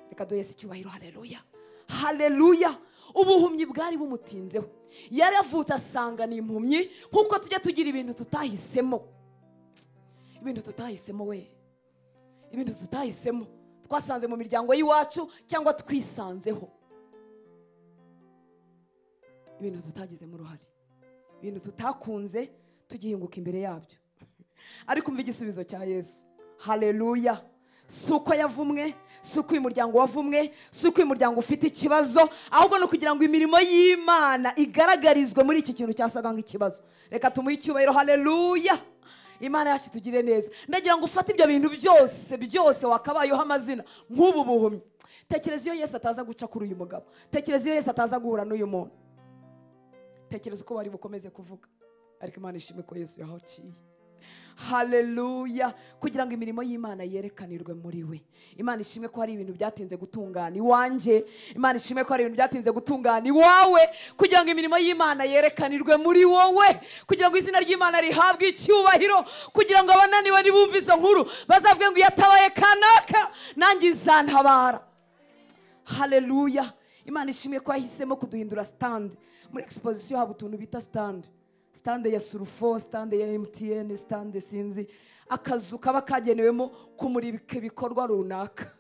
reka duhese icyubahiro hareruya hareruya ubuhumyi bwari bumutinzeho yaravutse asanga ni impumyi nk'uko tujya tugira ibintu tutahisemo ibintu tutahisemo we ibintu tutahisemo twasanze mu miryango y'iwacu cyangwa twisanzeho ibintu tutagizemo uruhare ibintu tutakunze tugihinguka imbere yabyo ariko umva igisubizo cya yesu hareruya si uko yavumwe si uko uyu muryango wavumwe si uko uyu muryango ufite ikibazo ahubwo ni ukugira ngo imirimo y'imana igaragarizwe muri iki kintu cyasaga nk'ikibazo reka tumuhe icyubahiro hareruya imana yacu itugire neza ndagira ngo ufate ibyo bintu byose byose wakabayeho amazina nk'ubu buhumyi tekereza iyo yesu ataza guca kuri uyu mugabo tekereza iyo yesu ataza guhura n'uyu muntu tekereza uko bari bukomeze kuvuga ariko imana ishimwe ko yesu yahaciye hareruya kugira ngo imirimo y'imana yerekanirwe muri we imana ishimwe ko hari ibintu byatinze gutungana iwanjye imana ishimwe ko hari ibintu byatinze gutungana iwawe kugira ngo imirimo y'imana yerekanirwe muri wowe kugira ngo izina ry'imana rihabwe icyubahiro kugira ngo abananiwe nibumve izo nkuru bazavuge ngo yatabaye kanaka nanjye izantabara hareruya imana ishimwe ko yahisemo kuduhindura sitande muri exposition haba utuntu bita sitande sitande ya surufo sitande ya emutiyene sitande sinzi akazu kaba kagenewemo kumurika ibikorwa runaka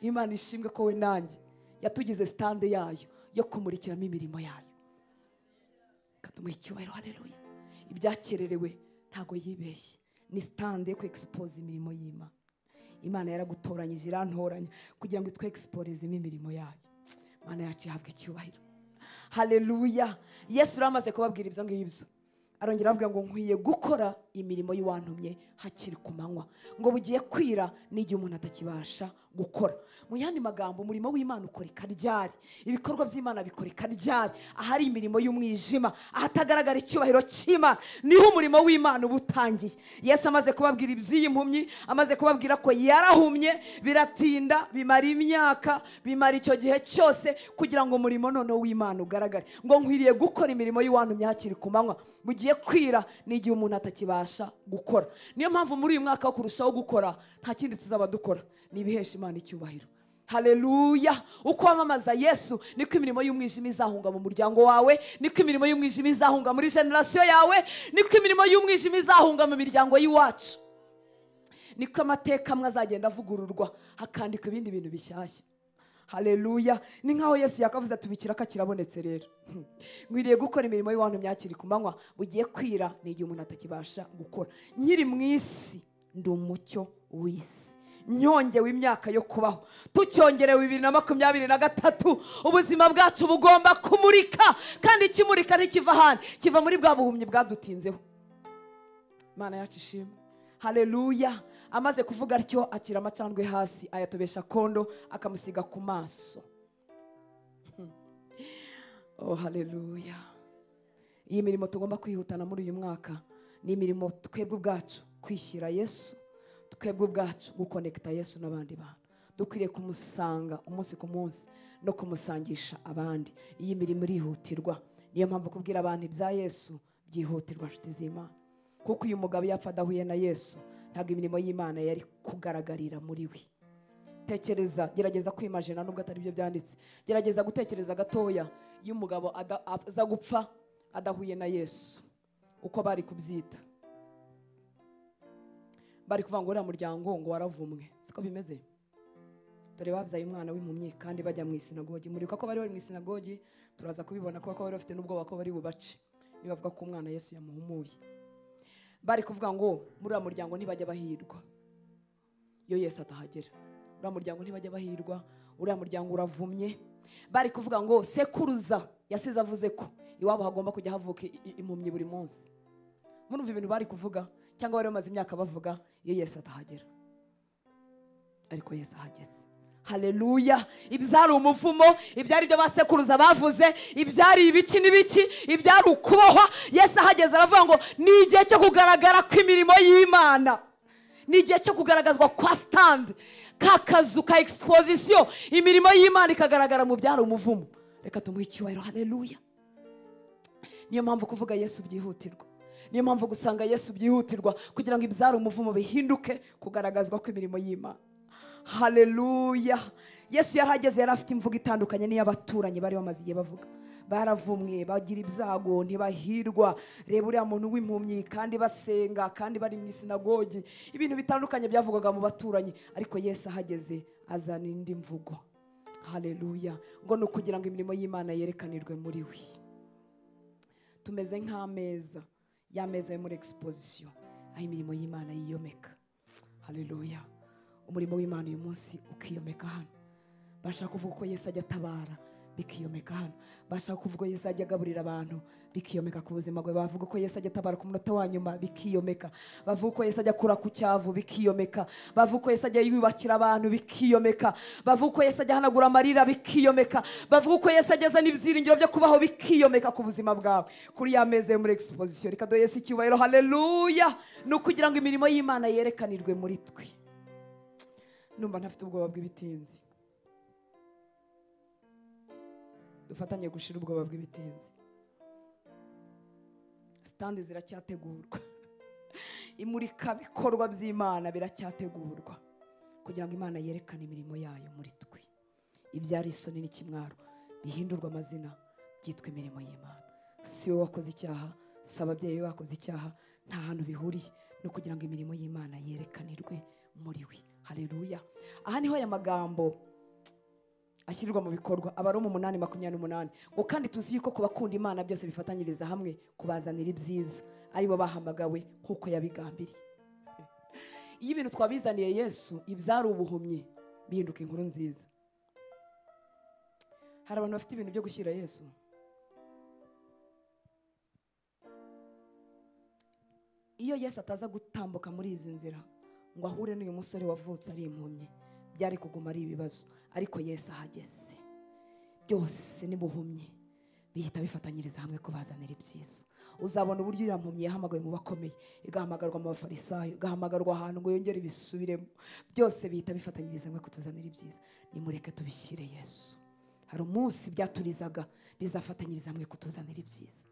imana ishimwe ko we nanjye yatugize sitande yayo yo kumurikiramo imirimo yayo katumuha icyubahiro hareruya ibyakererewe ntago yibeshye ni sitande yo kwegisipoza imirimo y'imana imana yaragutoranyije irantoranya kugira ngo itwegisporezemo imirimo yayo imana yacu ihabwa icyubahiro hareruya yesu yari amaze kubabwira ibyo ngibyo arongera avuga ngo nkwiye gukora imirimo y'uwantumye hakiri ku manywa ngo bugiye kwira n'igihe umuntu atakibasha gukora mu yandi magambo umurimo w'imana ukoreka ryari ibikorwa by'imana bikoreka ryari ahari imirimo y'umwijima ahatagaragara icyubahiro cy'imana niho umurimo w'imana uba utangiye yesu amaze kubabwira iby'iyi mpumyi amaze kubabwira ko yarahumye biratinda bimara imyaka bimara icyo gihe cyose kugira ngo umurimo noneho w'imana ugaragare ngo nkwiriye gukora imirimo y'uwantumye hakiri ku manywa bugiye kwira n'igihe umuntu atakibasha gukora niyo mpamvu muri uyu mwaka wo kurushaho gukora nta kindi tuzaba dukora ni ibihesha imana icyubahiro hareruya uko wamamaza yesu niko imirimo y'umwijima izahunga mu muryango wawe niko imirimo y'umwijima izahunga muri generasiyo yawe niko imirimo y'umwijima izahunga mu miryango y'iwacu niko amateka amwe azagenda avugururwa hakandikwa ibindi bintu bishyashya hareruya ni nkaho yesu yakavuze ati ibikiraka kirabonetse rero Hmm. nkwiriye gukora imirimo y'abantu myakiri ku manywa bugiye kwira ni igihe umuntu atakibasha gukora nkiri mu isi ndi umucyo w'isi nyongewe imyaka yo kubaho tucyongerewe bibiri na makumyabiri na gatatu ubuzima bwacu bugomba kumurika kandi ikimurika ntikiva ahandi kiva muri bwa buhumyi bwadutinzeho imana yacu ishimwe haleluya amaze kuvuga atyo akira amacandwe hasi ayatobesha kondo akamusiga ku maso oh haleluya iyi mirimo tugomba kwihutana muri uyu mwaka ni imirimo twebwe ubwacu kwishyira yesu twebwe ubwacu gukonekita yesu n'abandi bantu dukwiriye kumusanga umunsi ku munsi no kumusangisha abandi iyi mirimo irihutirwa niyo mpamvu kubwira abantu ibya yesu byihutirwa nshuti z'imana kuko uyu mugabo yapfa adahuye na yesu ntabwo imirimo y'imana yari kugaragarira muri we tekereza gerageza kwimajina nubwo atari byo byanditse gerageza gutekereza gatoya iyo umugabo ada- aza gupfa adahuye na yesu uko bari kubyita bari kuvuga ngo uriya muryango ngo waravumwe siko bimeze dore babyaye umwana w'impumyi kandi bajya mu isinagogi muribuka ko bari bari mu isinagogi turaza kubibona kubera ko bari bafite n'ubwoba ko bari bubace nibavuga ko umwana yesu yamuhumuye bari kuvuga ngo muri uriya muryango ntibajya bahirwa iyo yesu atahagera uriya muryango ntibajya bahirwa uriya muryango uravumye bari kuvuga ngo sekuruza yasize avuze ko iwabo hagomba kujya havuka i- i- impumyi buri munsi murumva ibintu bari kuvuga cyangwa bari bamaze imyaka bavuga iyo yesu atahagera ariko yesu ahageze haleluya ibyari umuvumo ibyari ibyo basekuruza bavuze ibyari ibiki n'ibiki ibyari ukubohwa yesu ahageze aravuga ngo ni igihe cyo kugaragara kw'imirimo y'imana ni igihe cyo kugaragazwa kwa sitandi ka kazu ka egisipozisiyo imirimo y'imana ikagaragara mu byari umuvumo reka tumuhe icyubahiro haleluya niyo mpamvu kuvuga yesu byihutirwa niyo mpamvu gusanga yesu byihutirwa kugira ngo ibyari umuvumo bihinduke kugaragazwa kw'imirimo y'imana haleluya yesu yari ageze yari afite imvugo itandukanye n'iy'abaturanyi bari bamaze igihe bavuga baravumwe bagira ibyago ntibahirwa reba uriya muntu w'impumyi kandi basenga kandi bari mu isinagogi ibintu bitandukanye byavugwaga mu baturanyi ariko yesu ahageze azana indi mvugo haleluya ngo ni ukugira ngo imirimo y'imana yerekanirwe muri we tumeze nk'ameza ya meza yo muri egisipozisiyo aho imirimo y'imana yiyomeka haleluya umurimo w'imana uyu munsi ukiyomeka hano bashaka kuvuga ko yesu ajya atabara bikiyomeka hano bashaka kuvuga ko yesu ajya agaburira abantu bikiyomeka ku buzima bwe bavuga ko yesu ajya atabara ku munota wa nyuma bikiyomeka bavuga ko yesu ajya akura ku cyavu bikiyomeka bavuga ko yesu ajya yubakira abantu bikiyomeka bavuga ko yesu ajya ahanagura amarira bikiyomeka bavuga ko yesu ageze n'ibyiringiro byo kubaho bikiyomeka ku buzima bwawe kuri ya meza yo muri egisipozisiyo reka duhe yesu icyubahiro haleluya ni ukugira ngo imirimo y'imana yerekanirwe muri twe numva ntafite ubwoba bw'ibitinzi dufatanye gushira ubwoba bw'ibitinzi sitandi ziracyategurwa imurikabikorwa by'imana biracyategurwa kugira ngo imana yerekane imirimo yayo muri twe ibyari isoni n'ikimwaro bihindurwa amazina byitwa imirimo y'imana si wowe wakoze icyaha si ababyeyi be bakoze icyaha nta hantu bihuriye no kugira ngo imirimo y'imana yerekanirwe muri we haleluya aha niho aya magambo ashyirwa mu bikorwa abaroma umunani makumyabiri n'umunani ngo kandi tuzi yuko ku bakunda imana byose bifatanyiriza hamwe kubazanira ibyiza aribo bahamagawe nk'uko yabigambiriye iyo ibintu twabizaniye yesu ibyari ubuhumyi bihinduka inkuru nziza hari abantu bafite ibintu byo gushyira yesu iyo yesu ataza gutambuka muri izi nzira ngo ahure n'uyu musore wavutse ari impumyi byari kuguma ari ibibazo ariko yesu ahageze byose nibuhumye bihita bifatanyiriza hamwe kubazanira ibyiza uzabona uburyo uriya mpumyi yahamagawe mu bakomeye igahamagarwa mu bafarisayo igahamagarwa ahantu ngo yongere ibisubiremo byose bihita bifatanyiriza hamwe kutuzanira ibyiza nimureke tubishyire yesu hari umunsi byaturizaga bizafatanyiriza hamwe kutuzanira ibyiza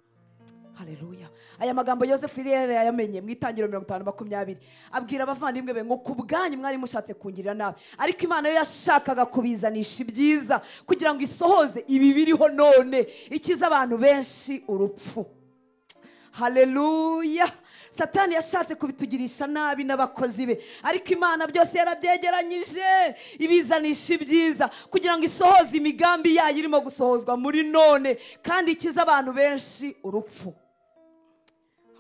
haleluya aya magambo yosefu yari yayamenye mu itangiriro mirongo itanu makumyabiri abwira abavandimwe be ngo ku bwanyu mwari mushatse kungirira nabi ariko imana yo yashakaga kubizanisha ibyiza kugira ngo isohoze ibi biriho none ikiza abantu benshi urupfu haleluya satani yashatse kubitugirisha nabi n'abakozi be ariko imana byose yarabyegeranyije ibizanisha ibyiza kugira ngo isohoze imigambi yayo irimo gusohozwa muri none kandi ikize abantu benshi urupfu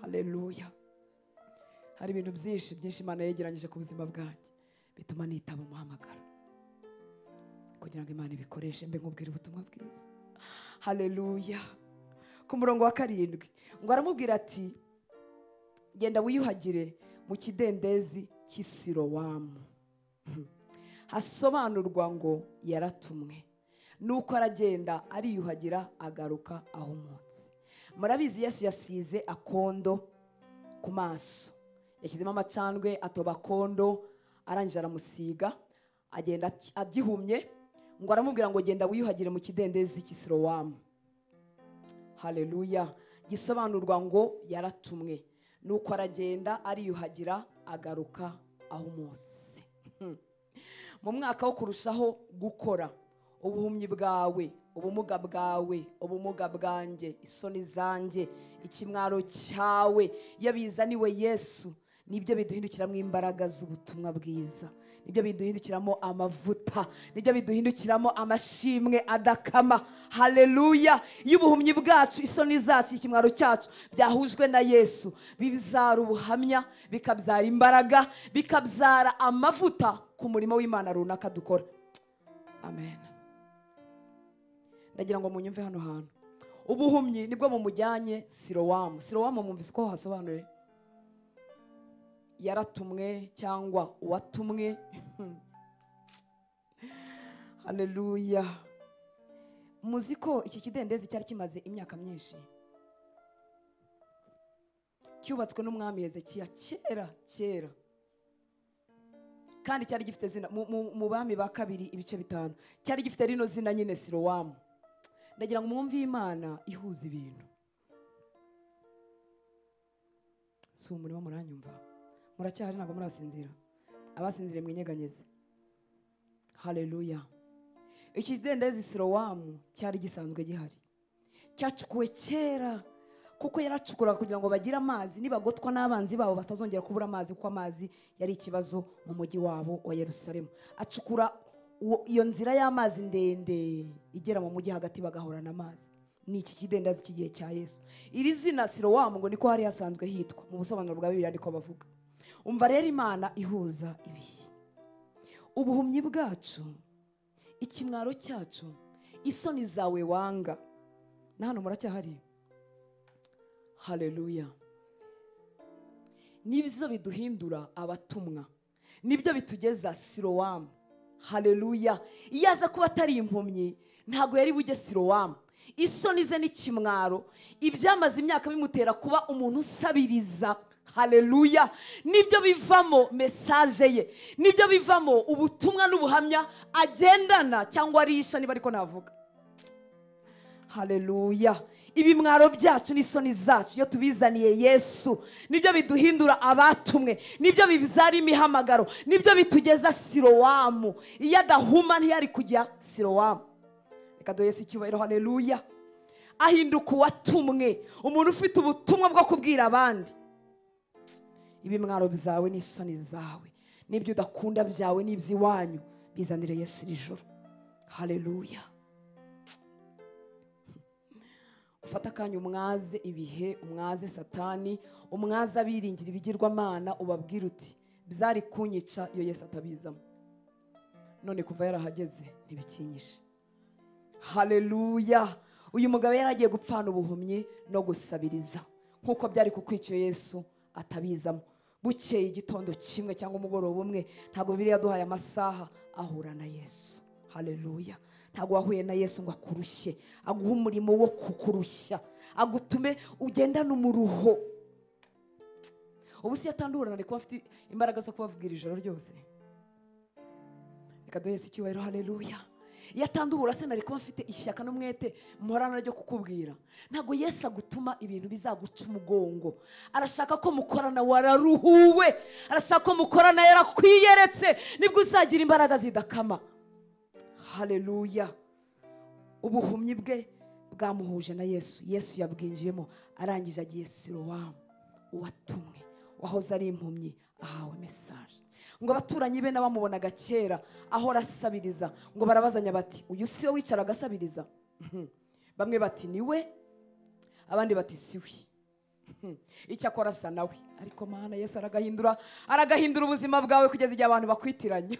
haleluya hari ibintu byinshi byinshi imana yegeranyije ku buzima bwanjye bituma nitaba umuhamagaro kugira ngo imana ibikoreshe mbe nkubwira ubutumwa bwiza haleluya ku murongo wa karindwi ngo aramubwira ati genda wiyuhagire mu kidendezi cy'isirowamu hasobanurwa ngo yaratumwe nuko aragenda ariyuhagira agaruka ahumutse murabizi yesu yasize akondo ku maso yashyizemo amacandwe atoba akondo arangije aramusiga agenda agihumye ngo aramubwira ngo genda wiyuhagire mu kidendezi cy'isirowamu hareruya gisobanurwa ngo yaratumwe nuko aragenda ariyuhagira agaruka ahumutse mu mwaka wo kurushaho gukora ubuhumyi bwawe ubumuga bwawe ubumuga bwanjye isoni zanjye ikimwaro cyawe iyo bizaniwe yesu nibyo biduhindukiramo imbaraga z'ubutumwa bwiza nibyo biduhindukiramo amavuta nibyo biduhindukiramo amashimwe adakama hareruya iyo ubuhumyi bwacu isoni zacu ikimwaro cyacu byahujwe na yesu bibyara ubuhamya bikabyara imbaraga bikabyara amavuta ku murimo w'imana runaka dukora amen ndagira ngo munyumve hano hantu ubuhumyi nibwo bumujyanye sirowamu sirowamu mwumvise uko hasobanuye yaratumwe cyangwa uwatumwe hareruya muzi ko iki kidendezi cyari kimaze imyaka myinshi cyubatswe n'umwami hezekiya kera kera kandi cyari gifite zina mu bami ba kabiri ibice bitanu cyari gifite rino zina nyine sirowamu ndagira ngo mwumve imana ihuza ibintu si uwo murimo muranyumva muracyahari ntabwo murasinzira abasinziriye mwinyeganyeze hareruya iki kidendezi sirowamu cyari gisanzwe gihari cyacukuwe kera kuko yaracukuraga kugira ngo bagire amazi nibagotwa n'abanzi babo batazongera kubura amazi kuko amazi yari ikibazo mu mujyi wabo wa yerusalemu acukura iyo nzira y'amazi ndende igera mu mujyi hagati bagahorana amazi ni iki kidendezi cy'igihe cya yesu iri zina sirowamu ngo niko hari hasanzwe hitwa mu busobanuro bwa bibiri ariko bavuga umva rero imana ihuza ibihe ubuhumyi bwacu ikimwaro cyacu isoni zawe wanga na hano muracyahari hareruya nibyo biduhindura abatumwa nibyo bitugeza sirowamu hareruya iyo aza kuba atari impumyi ntabwo yari bujye sirowamu isoni ze n'ikimwaro ibyamaze imyaka bimutera kuba umuntu usabiriza hareruya nibyo bivamo mesaje ye nibyo bivamo ubutumwa n'ubuhamya agendana cyangwa arisha niba ariko navuga hareruya ibimwaro byacu n'isoni zacu iyo tubizaniye yesu nibyo biduhindura abatumwe nibyo bibyara imihamagaro nibyo bitugeza sirowamu iyo adahuma ntiyari kujya sirowamu reka duhese icyubahiro hareruya ahinduka uwatumwe umuntu ufite ubutumwa bwo kubwira abandi ibimwaro byawe n'isoni zawe n'ibyo udakunda byawe n'iby'iwanyu bizanire Yesu iri joro hareruya ufate akanya umwaze ibihe umwaze satani umwaze abiringira ibigirwamana ubabwira uti byari kunyica iyo Yesu atabizamo none kuva yarahageze ntibikinyije hareruya uyu mugabo yari agiye gupfana ubuhumyi no gusabiriza nk'uko byari kukwica Yesu atabizamo bukeye igitondo kimwe cyangwa umugoroba umwe ntabwo biriya yaduhaye amasaha ahura na yesu hareruya ntabwo wahuye na yesu ngo akurushye aguhe umurimo wo kukurushya agutume ugendane umuruho ubu si yatandurana ari kuba afite imbaraga zo kubavugira ijoro ryose reka duhese icyubahiro hareruya iyo atandura se nari kuba mfite ishyaka n'umwete mporana ryo kukubwira ntabwo yesu agutuma ibintu bizaguca umugongo arashaka ko mukorana wararuhuwe arashaka ko mukorana yarakwiyeretse nibwo uzagira imbaraga zidakama hareruya ubuhumyi bwe bwamuhuje na yesu yesu yabwinjiyemo arangije agiye sirowamu uwatumwe wahoze ari impumyi ahawe mesaje ngo abaturanyi be n'abamubonaga kera ahora asabiriza ngo barabazanya bati uyu si we wicaraga asabiriza bamwe bati ni we abandi bati si we icyo akora asa nawe ariko mana Yesu aragahindura aragahindura ubuzima bwawe kugeza igihe abantu bakwitiranya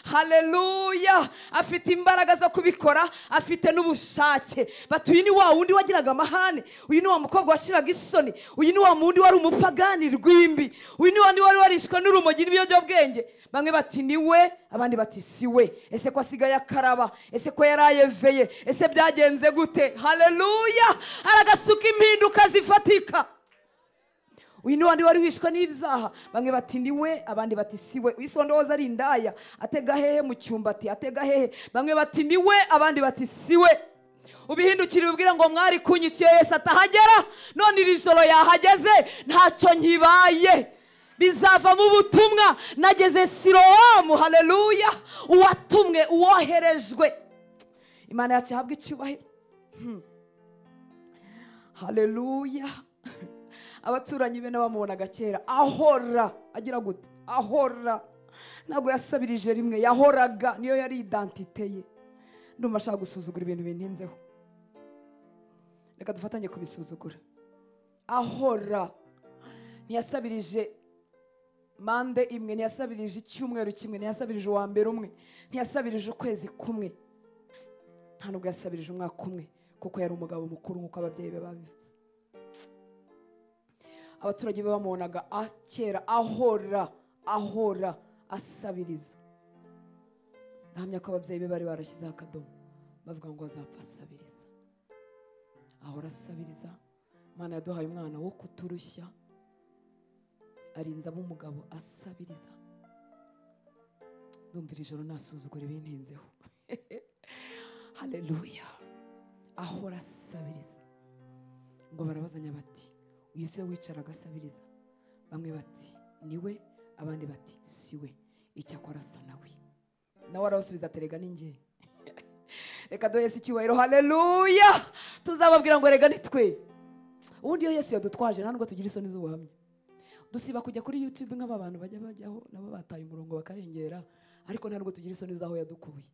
haleluya afite imbaraga zo kubikora afite n'ubushake bati uyu ni wa wundi wagiraga amahane uyu ni wa mukobwa washyiraga isoni uyu ni wa wundi wari umupagani rwimbi uyu ni wa wundi wari warishwe n'urumogi n'ibiyobyabwenge bamwe bati ni we abandi bati si we ese ko asigaye akaraba ese ko yari ayeveye ese byagenze gute haleluya aragasuka impinduka zifatika uyu ni wandi wari wishwe n'ibyaha bamwe bati ni we abandi bati si we uwisondoza ari indaya atega hehe mu cyumbati atega hehe bamwe bati ni we abandi bati si we ubihindukire ubwire ngo mwari kunyikiye yesi atahagera none iri joro yahageze ntacyo nkibaye bizavamo ubutumwa nageze sirowamu haleluya uwatumwe uwoherejwe imana yacu ihabwa icyubahiro Hmm. haleluya abaturanyi be n'abamubonaga kera ahora agira gute ahora ntabwo yasabirije rimwe yahoraga niyo yari idantite ye ndumva ashaka gusuzugura ibintu bintinzeho reka dufatanye kubisuzugura ahora ntiyasabirije mande imwe ntiyasabirije icyumweru kimwe ntiyasabirije uwa mbere umwe ntiyasabirije ukwezi kumwe nta nubwo yasabirije umwaka umwe kuko yari umugabo mukuru nk'uko ababyeyi be babivuze abaturage be bamubonaga a- kera ahora ahora asabiriza ndahamya ko ababyeyi be bari barashyizeho akadomo bavuga ngo azapfa asabiriza ahora asabiriza imana yaduhaye umwana wo kuturushya arinza umugabo asabiriza ndumvira ijoro ntasuzugura ibintinzeho haleluya ahora asabiriza ngo barabazanya bati uyu si we wicaraga asabiriza bamwe bati ni we abandi bati si we icyakora asa nawe nawe arabasubiza aterega ninge reka duhe yesu icyubahiro haleluya tuzababwira ngo rega ni twe ubundi iyo yesu yadutwaje nta nubwo tugira isoni z'ubuhamya dusiba kujya kuri youtube nk'aba bantu bajya bajyaho nabo bataye umurongo bakarengera ariko nta nubwo tugira isoni z'aho yadukuye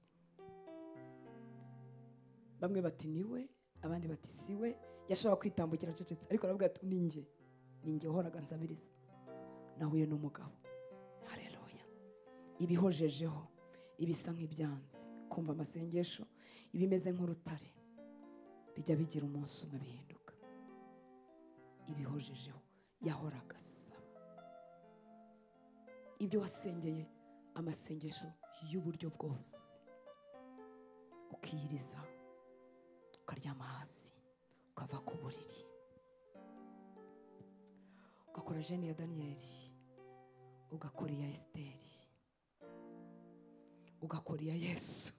bamwe bati ni we abandi bati si we yashobora kwitambukira acecetse ariko aravuga ati ni njye ni njye wahoraga nsabiriza nahuye n'umugabo hareruya ibihojejeho ibisa nk'ibyanzi kumva amasengesho ibimeze nk'urutare bijya bigira umunsi umwe bihinduka ibihojejeho yahoraga asaba ibyo wasengeye amasengesho y'uburyo bwose ukiyiriza ukaryama hasi ukava ku buriri ugakora jene ya daniyeli ugakora iya esiteri ugakora iya yesu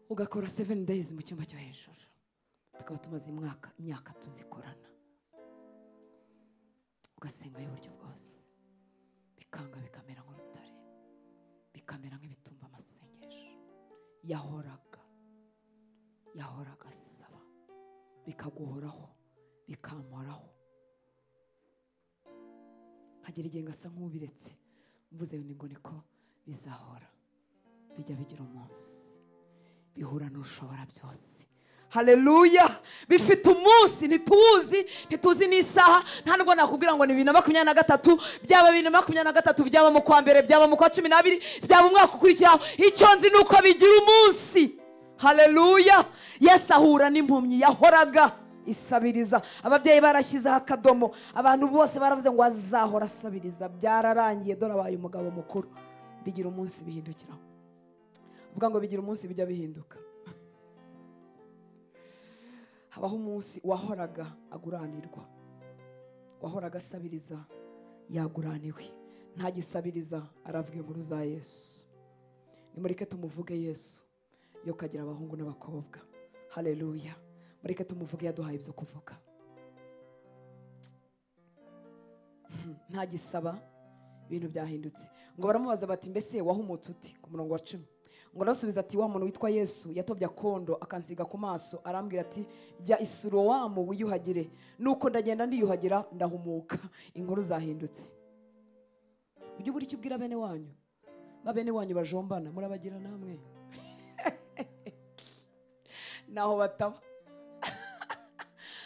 ugakora seveni deyizi mu cyumba cyo hejuru tukaba tumaze imwaka imyaka tuzikorana ugasenga y'uburyo bwose bikanga bikamera nk'urutare bikamera nk'ibitumba amasengesho yahoraga yahoraga asaba bikaguhoraho bikamoraho hagera igihe ngasa nk'ubiretse mvuze ngo niko bizahora bijya bigira umunsi bihura n'ushobora byose haleluya bifite umunsi ntituwuzi ntituzi n'isaha nta nubwo nakubwira ngo ni bibiri na makumyabiri na gatatu byaba bibiri na makumyabiri na gatatu byaba mu kwa mbere byaba mu kwa cumi n'abiri byaba umwaka ukurikiraho icyo nzi ni uko bigira umunsi haleluya yesu ahura n'impumyi yahoraga isabiriza ababyeyi barashyizeho akadomo abantu bose baravuze ngo azahora asabiriza byararangiye dore abaye umugabo mukuru bigira umunsi bihindukiraho uvuga ngo bigira umunsi bijya bihinduka habaho umunsi wahoraga aguranirwa wahoraga asabiriza yaguraniwe ntagisabiriza aravuga inkuru za yesu nimureke tumuvuge yesu yo kagira abahungu n'abakobwa haleluya mureke tumuvuge yaduhaye ibyo kuvuga Hmm, ntagisaba ibintu byahindutse ngo baramubaza bati mbese wahumutse uti ku murongo wa cumi ngo arasubiza ati wa muntu witwa yesu yatobye akondo akansiga ku maso arambwira ati jya isurowamu wiyuhagire nuko ndagenda ndiyuhagira ndahumuka inkuru zahindutse ujye ubura icyo ubwira bene wanyu ba bene wanyu bajombana murabagira namwe naho bataba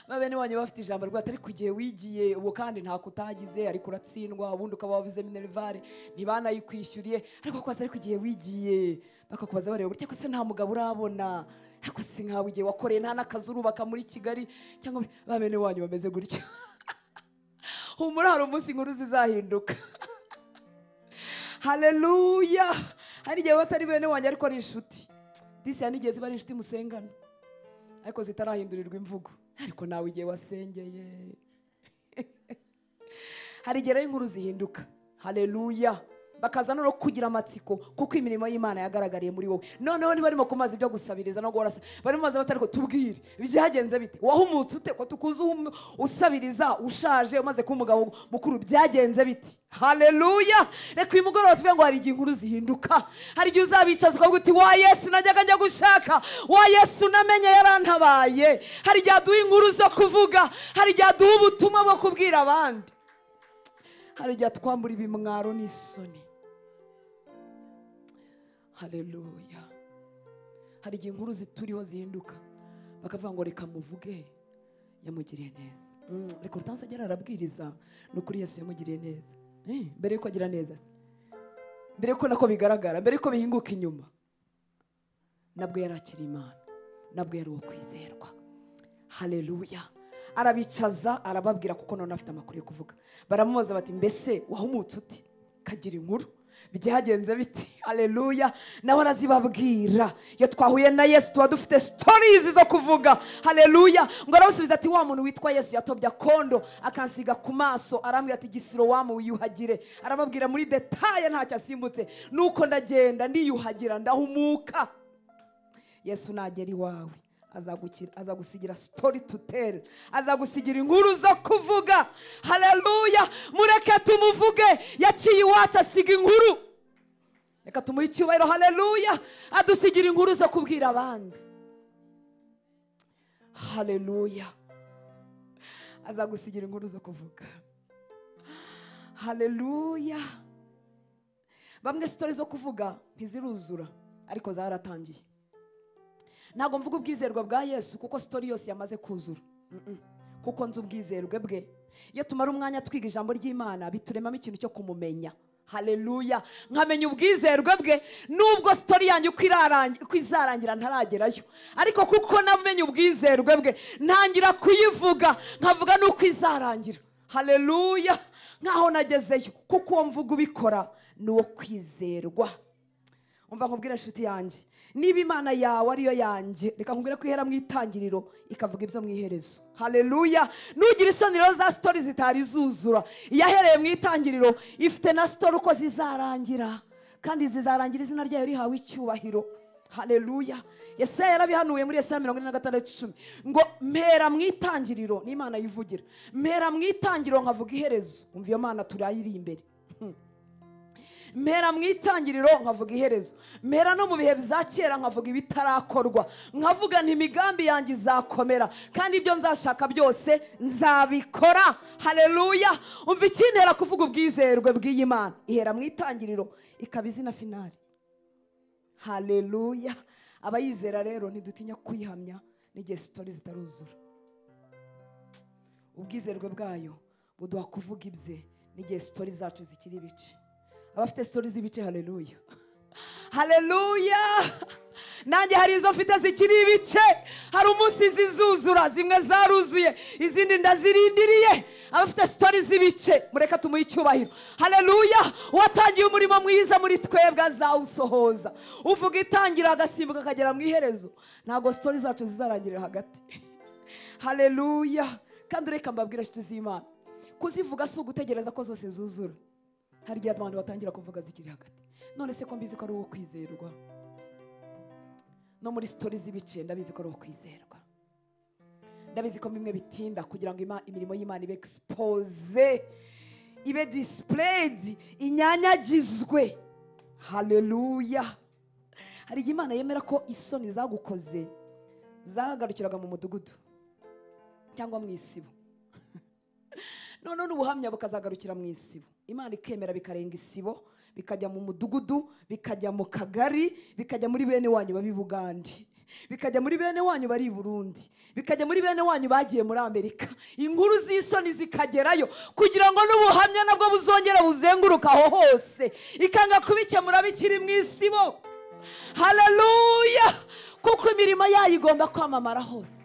ba bene wanyu bafite ijambo rwa atari ku gihe wigiye ubu kandi ntako utagize ariko uratsindwa ubundi ukaba wabuze minerivare ntibanayikwishyuriye ariko ko atari ku gihe wigiye bakakubaza bareba gutya ko se nta mugabo urabona ariko se nkawe igihe wakoreye nta n'akazi urubaka muri kigali cyangwa ba bene wanyu bameze gutya humura hari umunsi inkuru zizahinduka haleluya hari igihe batari bene wanjye ariko ari inshuti disi hari n'igihe ziba ari inshuti musengana ariko zitarahindurirwa imvugo ariko nawe igihe wasengeye hari igihe rero inkuru zihinduka haleluya bakaza no kugira amatsiko kuko imirimo y'imana yagaragariye muri wowe noneho niba barimo kumaza ibyo gusabiriza no guhora barimo maze batariko tubwire byagenze bite wahumutse ute ko tukuzi uhum- usabiriza ushaje umaze kuba umugabo mukuru byagenze biti haleluya reka uyu mugoroba tuvuge ngo hari igihe inkuru zihinduka hari igihe uzabicaza ukavuga uti wa yesu najyaga njya gushaka wa yesu namenye yarantabaye hari igihe aduha inkuru zo kuvuga hari igihe aduha ubutumwa bwo kubwira abandi hari igihe atwambura ibimwaro n'isoni haleluya hari igihe inkuru zituriho zihinduka bakavuga ngo reka muvuge yamugiriye neza Mm, reka urutansi agera arabwiriza ni ukuri yesu yamugiriye neza Eh, mbere yuko agira neza mbere yuko nako bigaragara mbere yuko bihinguka inyuma nabwo yari akiri imana nabwo yari uwo kwizerwa haleluya arabicaza arababwira kuko none afite amakuru yo kuvuga baramubaza bati mbese wahumutse uti kagira inkuru byagenze biti haleluya nawe arazibabwira iyo twahuye na yesu tuba dufite sitorizi zo kuvuga haleluya ngo aramusubiza ati wa muntu witwa yesu yatobye akondo akansiga ku maso arambwira ati gisiro wamu wiyuhagire arababwira muri detaye ntacyo asimbutse nuko ndagenda ndiyuhagira ndahumuka yesu nagera iwawe azagukira- azagusigira sitori tuteri azagusigira inkuru zo kuvuga haleluya mureke tumuvuge yaciye iwacu asiga inkuru reka tumuhe icyubahiro haleluya adusigira inkuru zo kubwira abandi haleluya azagusigira inkuru zo kuvuga haleluya bamwe sitori zo kuvuga ntiziruzura ariko zaratangiye ntabwo mvuga ubwizerwa bwa yesu kuko sitori yose yamaze kuzura Mm-mm. kuko nzi ubwizerwe bwe iyo tumara umwanya twiga ijambo ry'imana bituremamo ikintu cyo kumumenya haleluya nkamenya ubwizerwe bwe nubwo sitori yanjye uko irarangi- uko izarangira ntaragerayo ariko kuko namenye ubwizerwe bwe ntangira kuyivuga nkavuga n'uko izarangira haleluya nkaho nagezeyo kuko uwo mvuga ubikora ni uwo kwizerwa umva nkubwira inshuti yanjye niba imana yawe ariyo yanjye reka nkubwire ko ihera mu itangiriro ikavuga ibyo mu iherezo haleluya nugira isoni rero za sitori zitari zuzura iyahereye mu itangiriro ifite na sitori uko zizarangira kandi zizarangira izina ryayo rihawe icyubahiro haleluya yesaya yarabihanuye muri yesaya mirongo ine na gatandatu icumi ngo mpera mu itangiriro ni imana yivugira mpera mu itangiriro nkavuga iherezo umva iyo mana turayiri imbere mpera mu itangiriro nkavuga iherezo mpera no mu bihe bya kera nkavuga ibitarakorwa nkavuga nti imigambi yanjye izakomera kandi ibyo nzashaka byose nzabikora haleluya umva ikintera kuvuga ubwizerwe bw'iyi mana ihera mu itangiriro ikaba izina finari haleluya abayizera rero ntidutinya kuyihamya n'igihe sitori zitaruzura ubwizerwe bwayo buduha kuvuga ibye n'igihe sitori zacu zikiri ibice abafite sitori z'ibice haleluya haleluya nanjye hari izo mfite zikiri ibice hari umunsi zizuzura zimwe zaruzuye izindi ndazirindiriye abafite sitori z'ibice mureka tumuhe icyubahiro haleluya uwatangiye umurimo mwiza muri twebwe azawusohoza uvuga itangira agasimbuka akagera mu iherezo ntabwo sitori zacu zizarangirira hagati haleluya kandi reka mbabwire inshuti z'imana kuzivuga si ugutegereza ko zose zuzura hari igihe abantu batangira kuvuga zikiri hagati none se ko mbizi ko ari uwo kwizerwa no muri sitori z'ibice ndabizi ko ari uwo kwizerwa ndabizi ko bimwe bitinda kugira ngo ima- imirimo y'imana ibe expose ibe displayed inyanyagizwe haleluya hari igihe imana yemera ko isoni zagukoze zagarukiraga mu mudugudu cyangwa mu isibo noneho n'ubuhamya bukazagarukira mu isibo imana ikemera bikarenga isibo bikajya mu mudugudu bikajya mu kagari bikajya muri bene wanyu babi bugandi bikajya muri bene wanyu bari i burundi bikajya muri bene wanyu bagiye muri amerika inkuru z'isoni zikagerayo kugira ngo n'ubuhamya nabwo buzongera buzenguruka aho hose ikanga kubikemura bikiri mu isibo hararuya kuko imirimo yayo igomba kwamamara hose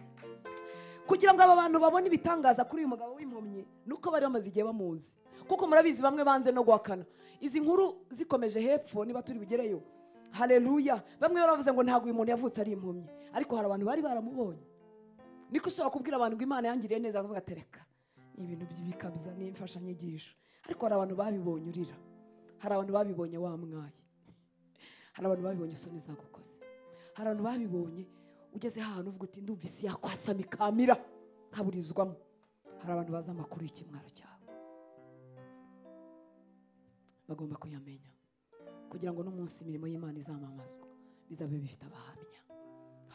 kugira ngo aba bantu babone ibitangaza kuri uyu mugabo w'impumyi nuko bari bamaze igihe bamuzi kuko murabizi bamwe banze no guhakana izi nkuru zikomeje hepfo niba turi bugereyo hareruya bamwe baravuze ngo ntabwo uyu muntu yavutse ari impumyi ariko hari abantu bari baramubonye niko ushobora kubwira abantu ngo imana yangiriye neza bakavuga tereka ibintu by'ibikabya ni imfashanyigisho ariko hari abantu babibonye urira hari abantu babibonye wamwaye hari abantu babibonye isoni zagukoze hari abantu babibonye ugeze ahantu uvuga uti ndumva isi yakwasama ikamira nkaburizwamo hari abantu bazi amakuru y'ikimwaro cyawe bagomba kuyamenya kugira ngo n'umunsi imirimo y'imana izamamazwa bizabe bifite abahamya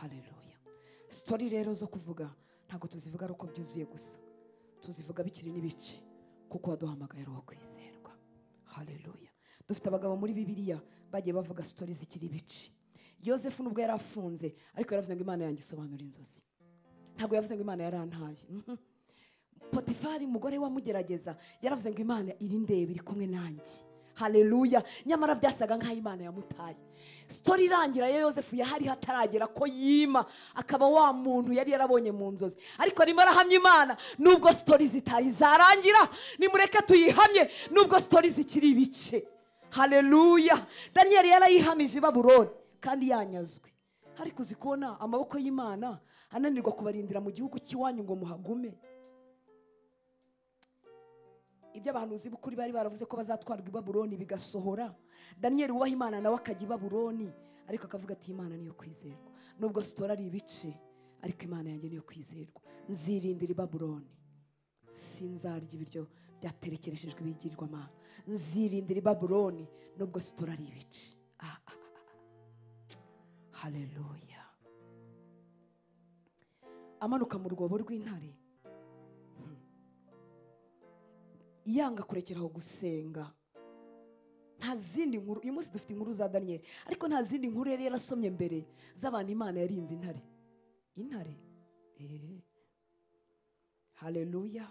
hareruya sitori rero zo kuvuga ntabwo tuzivuga ari uko byuzuye gusa tuzivuga bikiri n'ibice kuko waduhamagaye ari uwo kwizerwa hareruya dufite abagabo muri bibiliya bagiye bavuga sitori zikiri ibice yosefu nubwo yari afunze ariko yaravuze ngo imana yanjye isobanura inzozi ntabwo yavuze ngo imana yarantaye Mhm. potifari umugore wamugerageza yaravuze ngo imana irindeba iri kumwe nanjye hareruya nyamara byasaga nk'aho imana yamutaye sitori irangira ya yosefu yahari hataragera ko yima akaba wa muntu yari yarabonye mu nzozi ariko arimo arahamya imana nubwo sitori zitari zarangira nimureke tuyihamye nubwo sitori zikiri ibice hareruya daniyeli yarayihamije i baburoni kandi yanyazwe ariko uzi kubona amaboko y'imana ananirwa kubarindira mu gihugu cy'iwanyu ngo muhagume ibyo abahanuzi b'ukuri bari baravuze ko bazatwarwa i baburoni bigasohora daniyeli wubaha imana nawe akajya i baburoni ariko akavuga ati imana niyo kwizerwa nubwo sitora ari ibice ariko imana yanjye niyo kwizerwa nzirindira i baburoni sinzarya ibiryo byaterekereshejwe ibigirwamana nzirindira i baburoni nubwo sitora ari ibice ah, ah, ah. hareruya amanuka mu rwobo rw'intare Hmm. yanga kurekeraho gusenga nta zindi nkuru uyu munsi dufite inkuru za daniyeli ariko nta zindi nkuru yari yarasomye mbere z'abantu imana yarinze intare intare eee hareruya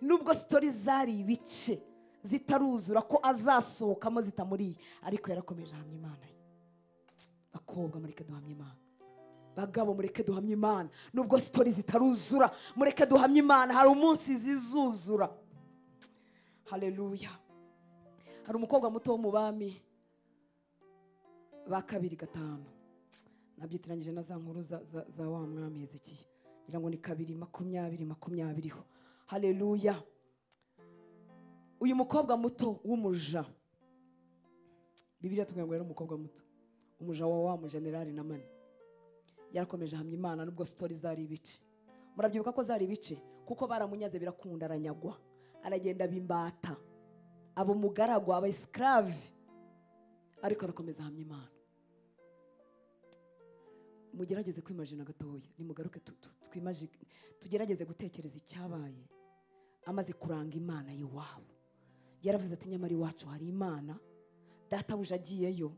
nubwo sitori zari ibice zitaruzura ko azasohokamo zitamuriye ariko yarakomeje ahamya imana ye bakobwa mureke duhamye imana bagabo mureke duhamye imana nubwo sitori zitaruzura mureke duhamye imana hari umunsi zizuzura hareruya hari umukobwa muto wo mu bami ba kabiri gatanu nabyitiranyije na za nkuru za, za, za wa mwami hezekiya ngira ngo ni kabiri makumyabiri makumyabiriho hareruya uyu mukobwa muto w'umuja bibiliya tubwira ngo yari umukobwa muto umuja wa wa mujenerali na mani yarakomeje ahamya imana nubwo sitori zari ibice murabyibuka ko zari ibice kuko baramunyaze birakunda aranyagwa aragenda bimbata aba umugaragu aba esclave ariko arakomeza ahamya imana mugerageze kwimajina gatoya nimugaruke tu- tu- twimaji- tugerageze gutekereza icyabaye amaze kuranga imana y'iwabo yaravuze ati nyamara iwacu hari imana databuja agiyeyo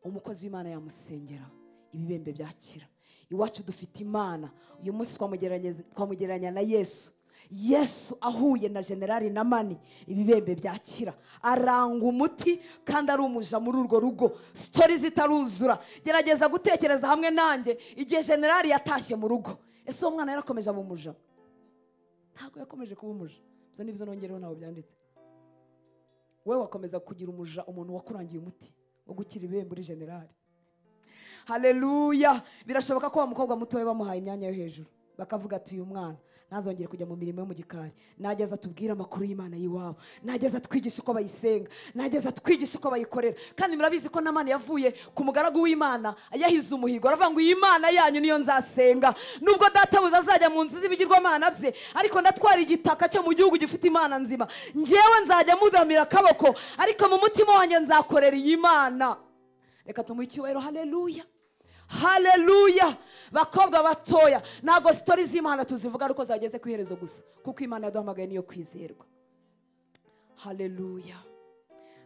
umukozi w'imana yamusengera ibibembe byakira iwacu dufite imana uyu munsi twamugeranye- twamugereranya na yesu yesu ahuye na generali na mani ibibembe byakira aranga umuti kandi ari umuja muri urwo rugo sitori zitaruzura gerageza gutekereza hamwe nanjye igihe generali yatashye mu rugo ese uwo mwana yarakomeje aba umuja ntabwo yakomeje kuba umuja ibyo ni byo nongereho ntabwo byanditse wowe wakomeza kugira umuja umuntu wakurangiye umuti wo gukira ibihembo uri generali hareruya birashoboka ko wa mukobwa mutoya bamuhaye imyanya yo hejuru bakavuga ati uyu mwana ntazongere kujya mu mirimo yo mu gikari nageza atubwire amakuru y'imana y'iwabo nageza atwigisha uko bayisenga nageza atwigisha uko bayikorera kandi murabizi ko namani yavuye ku mugaragu w'imana yahize umuhigo aravuga ngo iyi mana yanyu niyo nzasenga nubwo databuze azajya mu nzu z'ibigirwamana bye ariko ndatwara igitaka cyo mu gihugu gifite imana nzima ngewe nzajya muramira akaboko ariko mu mutima wanjye nzakorera iyi mana reka tumuhe icyubahiro hareruya hareruya bakobwa batoya ntabwo sitori z'imana tuzivuga ariko zageze ku iherezo gusa kuko imana yaduhamagaye niyo kwizerwa hareruya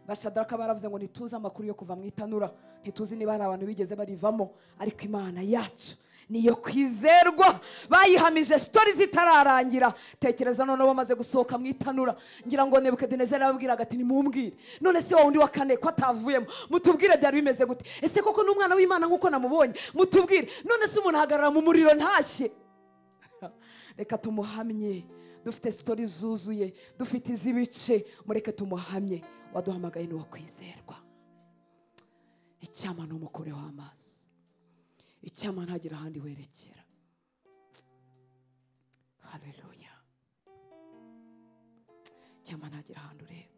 bashadaraka baravuze ngo ntituzi amakuru yo kuva mu itanura ntituzi niba hari abantu bigeze barivamo ariko imana yacu niyo kwizerwa bayihamije sitori zitararangira tekereza noneho bamaze gusohoka mu itanura ngira ngo nebukadinezeri arababwiraga ati nimumbwire none se wa wundi wa kane ko atavuyemo mutubwire byari bimeze gute ese koko ni umwana w'imana nk'uko namubonye mutubwire none se umuntu ahagarara mu muriro ntashye reka tumuhamye dufite sitori zuzuye dufite iz'ibice mureke tumuhamye waduhamagaye n'uwo kwizerwa icyama n'umukureho amaso icyama ntagira ahandi werekera hareruya icyama ntagira ahandi ureba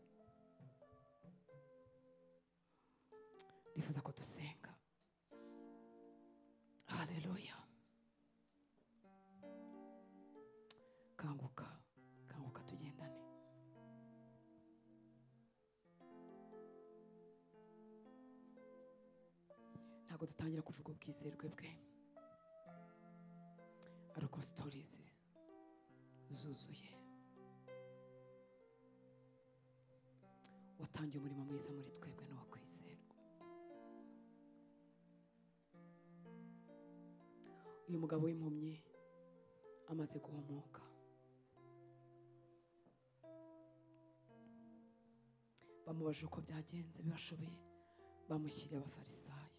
nifuza ko dusenga hareruya kanguka kanguka tugendane ntabwo dutangira kuvuga ubwizerwe bwe ariko sitorizi zuzuye watangiye umurimo mwiza muri twebwe n'uwakwizerwa uyu mugabo w'impumyi amaze guhumuka bamubajije uko byagenze bibashoboye bamushyiriye abafarisayo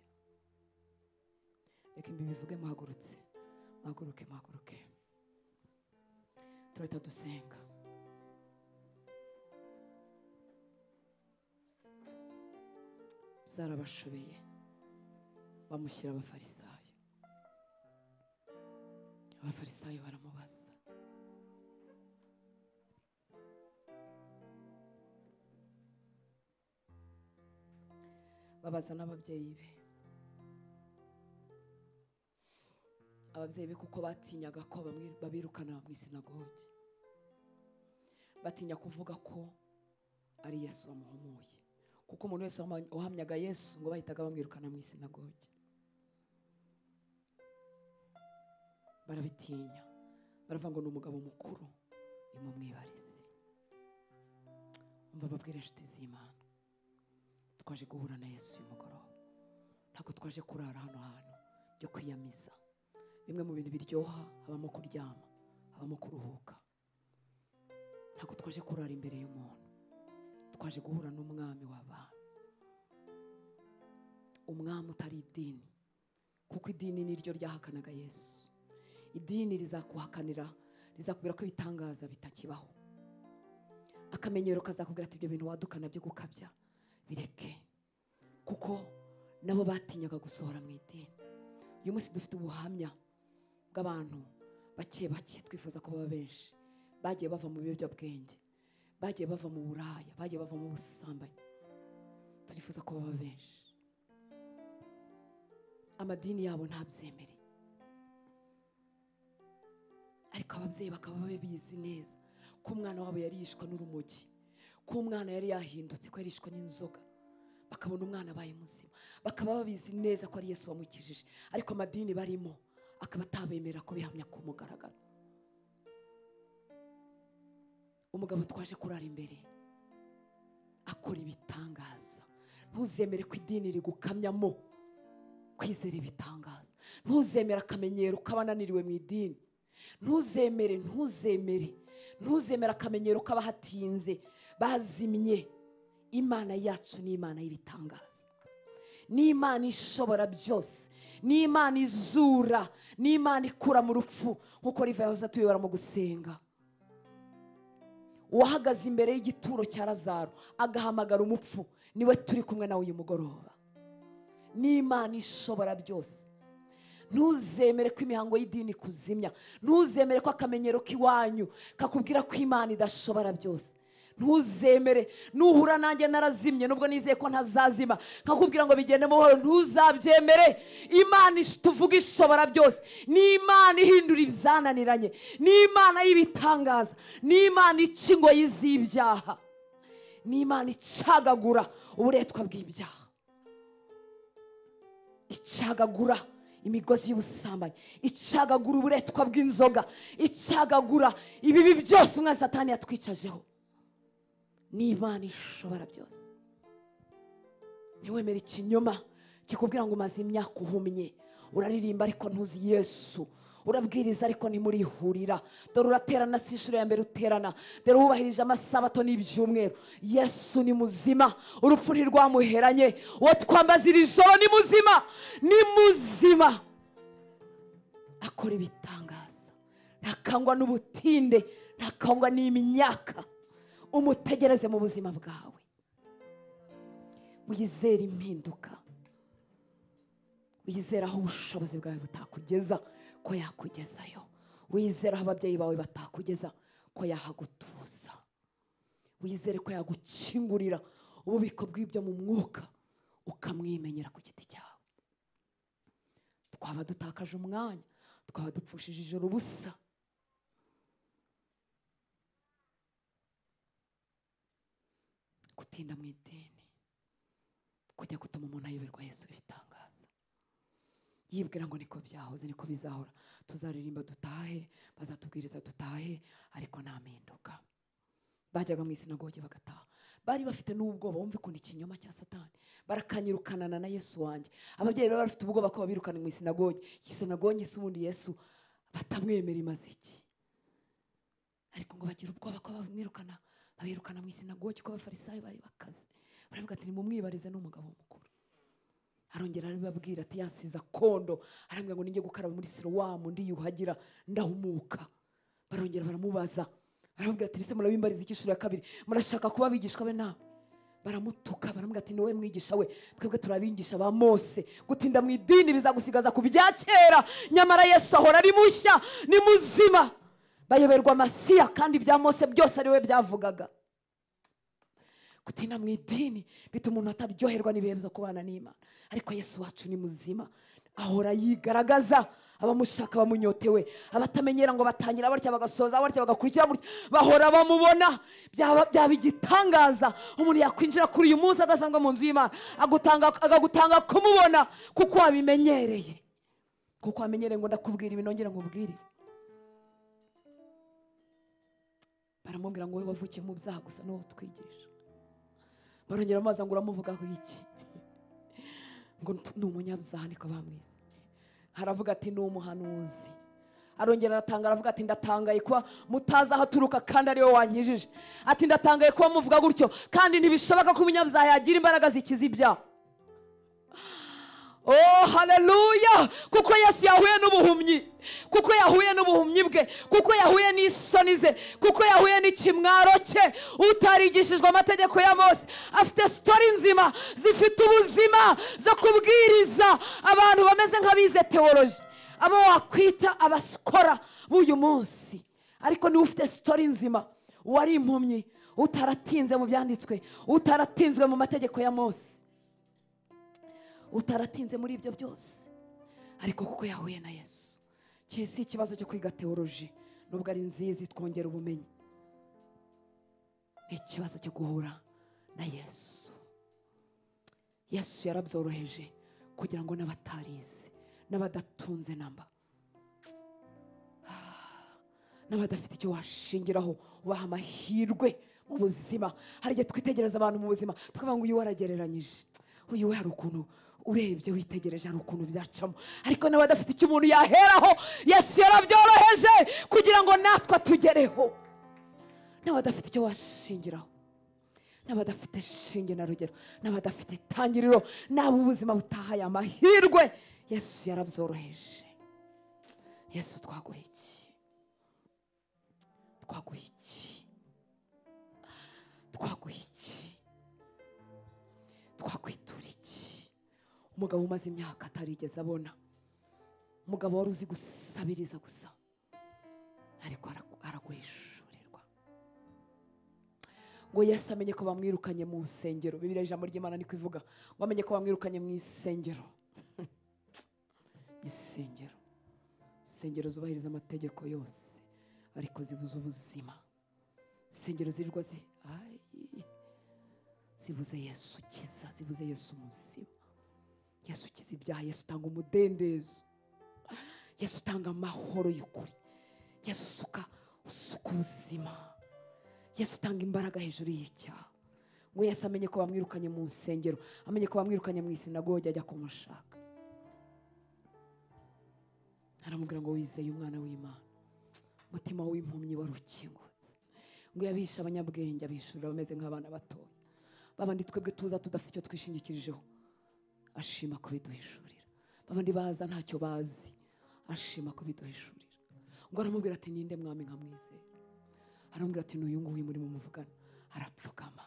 reka imbi bivuge muhagurutse muhaguruke muhaguruke turahita dusenga zarabashobeye bamushyira abafarisayo abafarisayo baramubaza babaza n'ababyeyi be ababyeyi be kuko batinyaga ko bamwi- babirukana mu isinagogi batinya kuvuga ko ari yesu wamuhumuye kuko umuntu wese wama- wahamyaga yesu ngo bahitaga bamwirukana mu isinagogi barabitinya baravuga ngo ni umugabo mukuru nimumwibarize umva babwira inshuti z'imana twaje guhura na yesu uyu mugoroba ntabwo twaje kurara hano hantu byo kwiyamiza bimwe mu bintu biryoha habamo kuryama habamo kuruhuka ntabwo twaje kurara imbere y'umuntu twaje guhura n'umwami w'abantu umwami utari idini kuko idini ni ryo ryahakanaga yesu idini rizakuhakanira rizakubwira ko ibitangaza bitakibaho akamenyero kazakubwira ati ibyo bintu wadukana byo gukabya bireke kuko nabo batinyaga gusohora mu idini uyu munsi dufite ubuhamya bw'abantu bake bake twifuza ko baba benshi bagiye bava mu biyobyabwenge bagiye bava mu buraya bagiye bava mu busambanyi turifuza ko baba benshi amadini yabo ntabyemere ariko ababyeyi bakaba babizi neza ko umwana wabo yari yishwe n'urumogi ko umwana yari yahindutse ko yari yishwe n'inzoga bakabona umwana abaye muzima bakaba babizi neza ko ari yesu wamukijije ariko amadini barimo akaba atabemera kubihamya ku mugaragaro umugabo twaje kurara imbere akora ibitangaza ntuzemere ko idini rigukamyamo kwizera ibitangaza ntuzemere akamenyero k'abananiriwe mu idini ntuzemere ntuzemere ntuzemere akamenyero k'abahatinze bazimye imana yacu ni imana y'ibitangaza ni imana ishobora byose ni imana izura ni imana ikura mu rupfu nk'uko riva yahoze atuyobora mu gusenga uwahagaze imbere y'igituro cya lazaro agahamagara umupfu niwe turi kumwe nawe uyu mugoroba ni imana ishobora byose ntuzemere ko imihango y'idini kuzimya ntuzemere ko akamenyero k'iwanyu kakubwira ko imana idashobora byose ntuzemere nuhura nanjye narazimye nubwo nizeye ko ntazazima nkakubwira ngo bigende mu buhoro ntuzabyemere imana ish- tuvuga ishobora byose ni imana ihindura ibyananiranye ni imana y'ibitangaza ni imana ica ingoyi z'ibyaha ni imana icagagura uburetwa bw'ibyaha icagagura imigozi y'ubusambanyi icagagura uburetwa bw'inzoga icagagura ibibi byose umwana satani yatwicajeho ni imana ishobora byose ntiwemere ikinyoma kikubwira ngo umaze imyaka uhumye uraririmba ariko ntuzi yesu urabwiriza ariko ntimurihurira dore uraterana si inshuro ya mbere uterana dore wubahirije amasabato n'ibyumweru yesu ni muzima urupfu ntirwamuheranye uwo twambaza iri joro ni muzima ni muzima akora ibitangaza ntakangwa n'ubutinde ntakangwa n'imyaka umutegereze mu buzima bwawe wizere impinduka wizere aho ubushobozi bwawe butakugeza ko yakugezayo wizere aho ababyeyi bawe batakugeza ko yahagutuza wizere ko yagukingurira ububiko bw'ibyo mu mwuka ukamwimenyera ku giti cyawe twaba dutakaje umwanya twaba dupfushije ijoro ubusa gutinda mu idini kujya gutuma umuntu ayoberwa yesu ibitangaza yibwira ngo niko byahoze niko bizahora tuzaririmba dutahe bazatubwiriza dutahe ariko nta mpinduka bajyaga mu isinagoge bagataha bari bafite n'ubwoba bumve ukuntu ikinyoma cya satani barakanyirukanana na yesu wanjye ababyeyi bari bafite ubwoba ko babirukana mu isinagoge isinagoge se ubundi yesu batamwemera imaze iki ariko ngo bagira ubwoba ko bamwirukana babirukana mu isinagoge ko abafarisayo bari bakaze baravuga ati nimumwibarize n'umugabo mukuru arongera arababwira ati yansiza kondo arambwira ngo ninjye gukaraba muri sirowamu ndiyuhagira ndahumuka barongera baramubaza baramubwira ati ese murabimbariza iki inshuro ya kabiri murashaka kuba abigishwa be nawe baramutuka baramubwira ati niwe mwigisha we twebwe turabigisha ba mose gutinda mu idini bizagusigaza ku bya kera nyamara yesu ahora ari mushya ni muzima bayoberwa amasiya kandi ibya mose byose ari we byavugaga gutinda mu idini bituma umuntu ataryoherwa n'ibihe byo kubana n'imana ariko yesu wacu ni muzima ahora yigaragaza abamushaka bamunyotewe abatamenyera ngo batangira batya bagasoza batya bagakurikira gutya bahora bamubona byaba byaba igitangaza umuntu yakwinjira kuri uyu munsi adasanga mu nzu y'imana agutanga- akagutanga kumubona kuko wabimenyereye kuko wamenyereye ngo ndakubwira ibi nongere nkubwire ibi. baramubwira ngo wowe wavukiye mu byaha gusa n'uwo twigisha barongera amazi ngo uramuvugaho iki ngo ntu- ni umunyabyaha niko bamwise aravuga ati ni umuhanuzi arongera aratanga aravuga ati ndatangaye kuba mutazi aho aturuka kandi ariwe wankijije ati ndatangaye kuba muvuga gutyo kandi ntibishoboka ko umunyabyaha yagira imbaraga zikiza ibyaha Oh haleluya kuko Yesu yahuye n'ubuhumyi kuko yahuye n'ubuhumyi bwe kuko yahuye n'isoni ze kuko yahuye n'ikimwaro cye utarigishijwe amategeko ya Mose afite sitori nzima zifite ubuzima zo kubwiriza abantu bameze nk'abize teoloji abo wakwita abasikora b'uyu munsi ariko niwe ufite sitori nzima wari impumyi utaratinze mu byanditswe utaratinzwe mu mategeko ya Mose utaratinze muri ibyo byose ariko kuko yahuye na yesu ki- si ikibazo cyo kwiga teoloji nubwo ari nziza itwongera ubumenyi ni ikibazo cyo guhura na yesu yesu yarabyoroheje kugira ngo n'abatarize n'abadatunze namba n'abadafite icyo washingiraho ubaha amahirwe mu buzima hari igihe twitegereza abantu mu buzima tukavuga ngo uyu we aragereranyije uyu we hari ukuntu urebye witegereje hari ukuntu byacamo ariko n'abadafite icyo umuntu yaheraho yesu yarabyoroheje kugira ngo natwe atugereho n'abadafite icyo washingiraho n'abadafite shinge na rugero n'abadafite itangiriro n'abo ubuzima butahaye amahirwe yesu yarabyoroheje yesu twaguha iki twaguha iki twaguha iki twakwitura iki umugabo umaze imyaka atarigeze abona umugabo wari uzi gusabiriza gusa ariko aragu- araguhishurirwa ngo yesu amenye ko bamwirukanye mu nsengero bibiriya ijambo ry'imana ni kuvuga ngo amenye ko bamwirukanye mu isengero isengero insengero zubahiriza amategeko yose ariko zibuze ubuzima insengero zirirwa zi Ayi. zibuze yesu ukiza zibuze yesu muzima yesu ukiza ibyaha yesu utanga umudendezo yesu utanga amahoro y'ukuri yesu usuka usuka ubuzima yesu utanga imbaraga hejuru y'icyaha we yese amenye ko bamwirukanye mu nsengero amenye ko bamwirukanye mu isinagogi ajya kumushaka aramubwira ngo wizeye umwana w'imana umutima w'impumyi wari ukingutse ngo yabishe abanyabwenge abishurira bameze nk'abana batoya babandi twebwe tuza tudafite icyo twishingikirijeho ashima kubiduhishurira babandi baza ntacyo bazi ashima kubiduhishurira ngo aramubwira ati ninde mwami nkamwizera aramubwira ati n'uyu nguyu muri mumuvugana arapfukama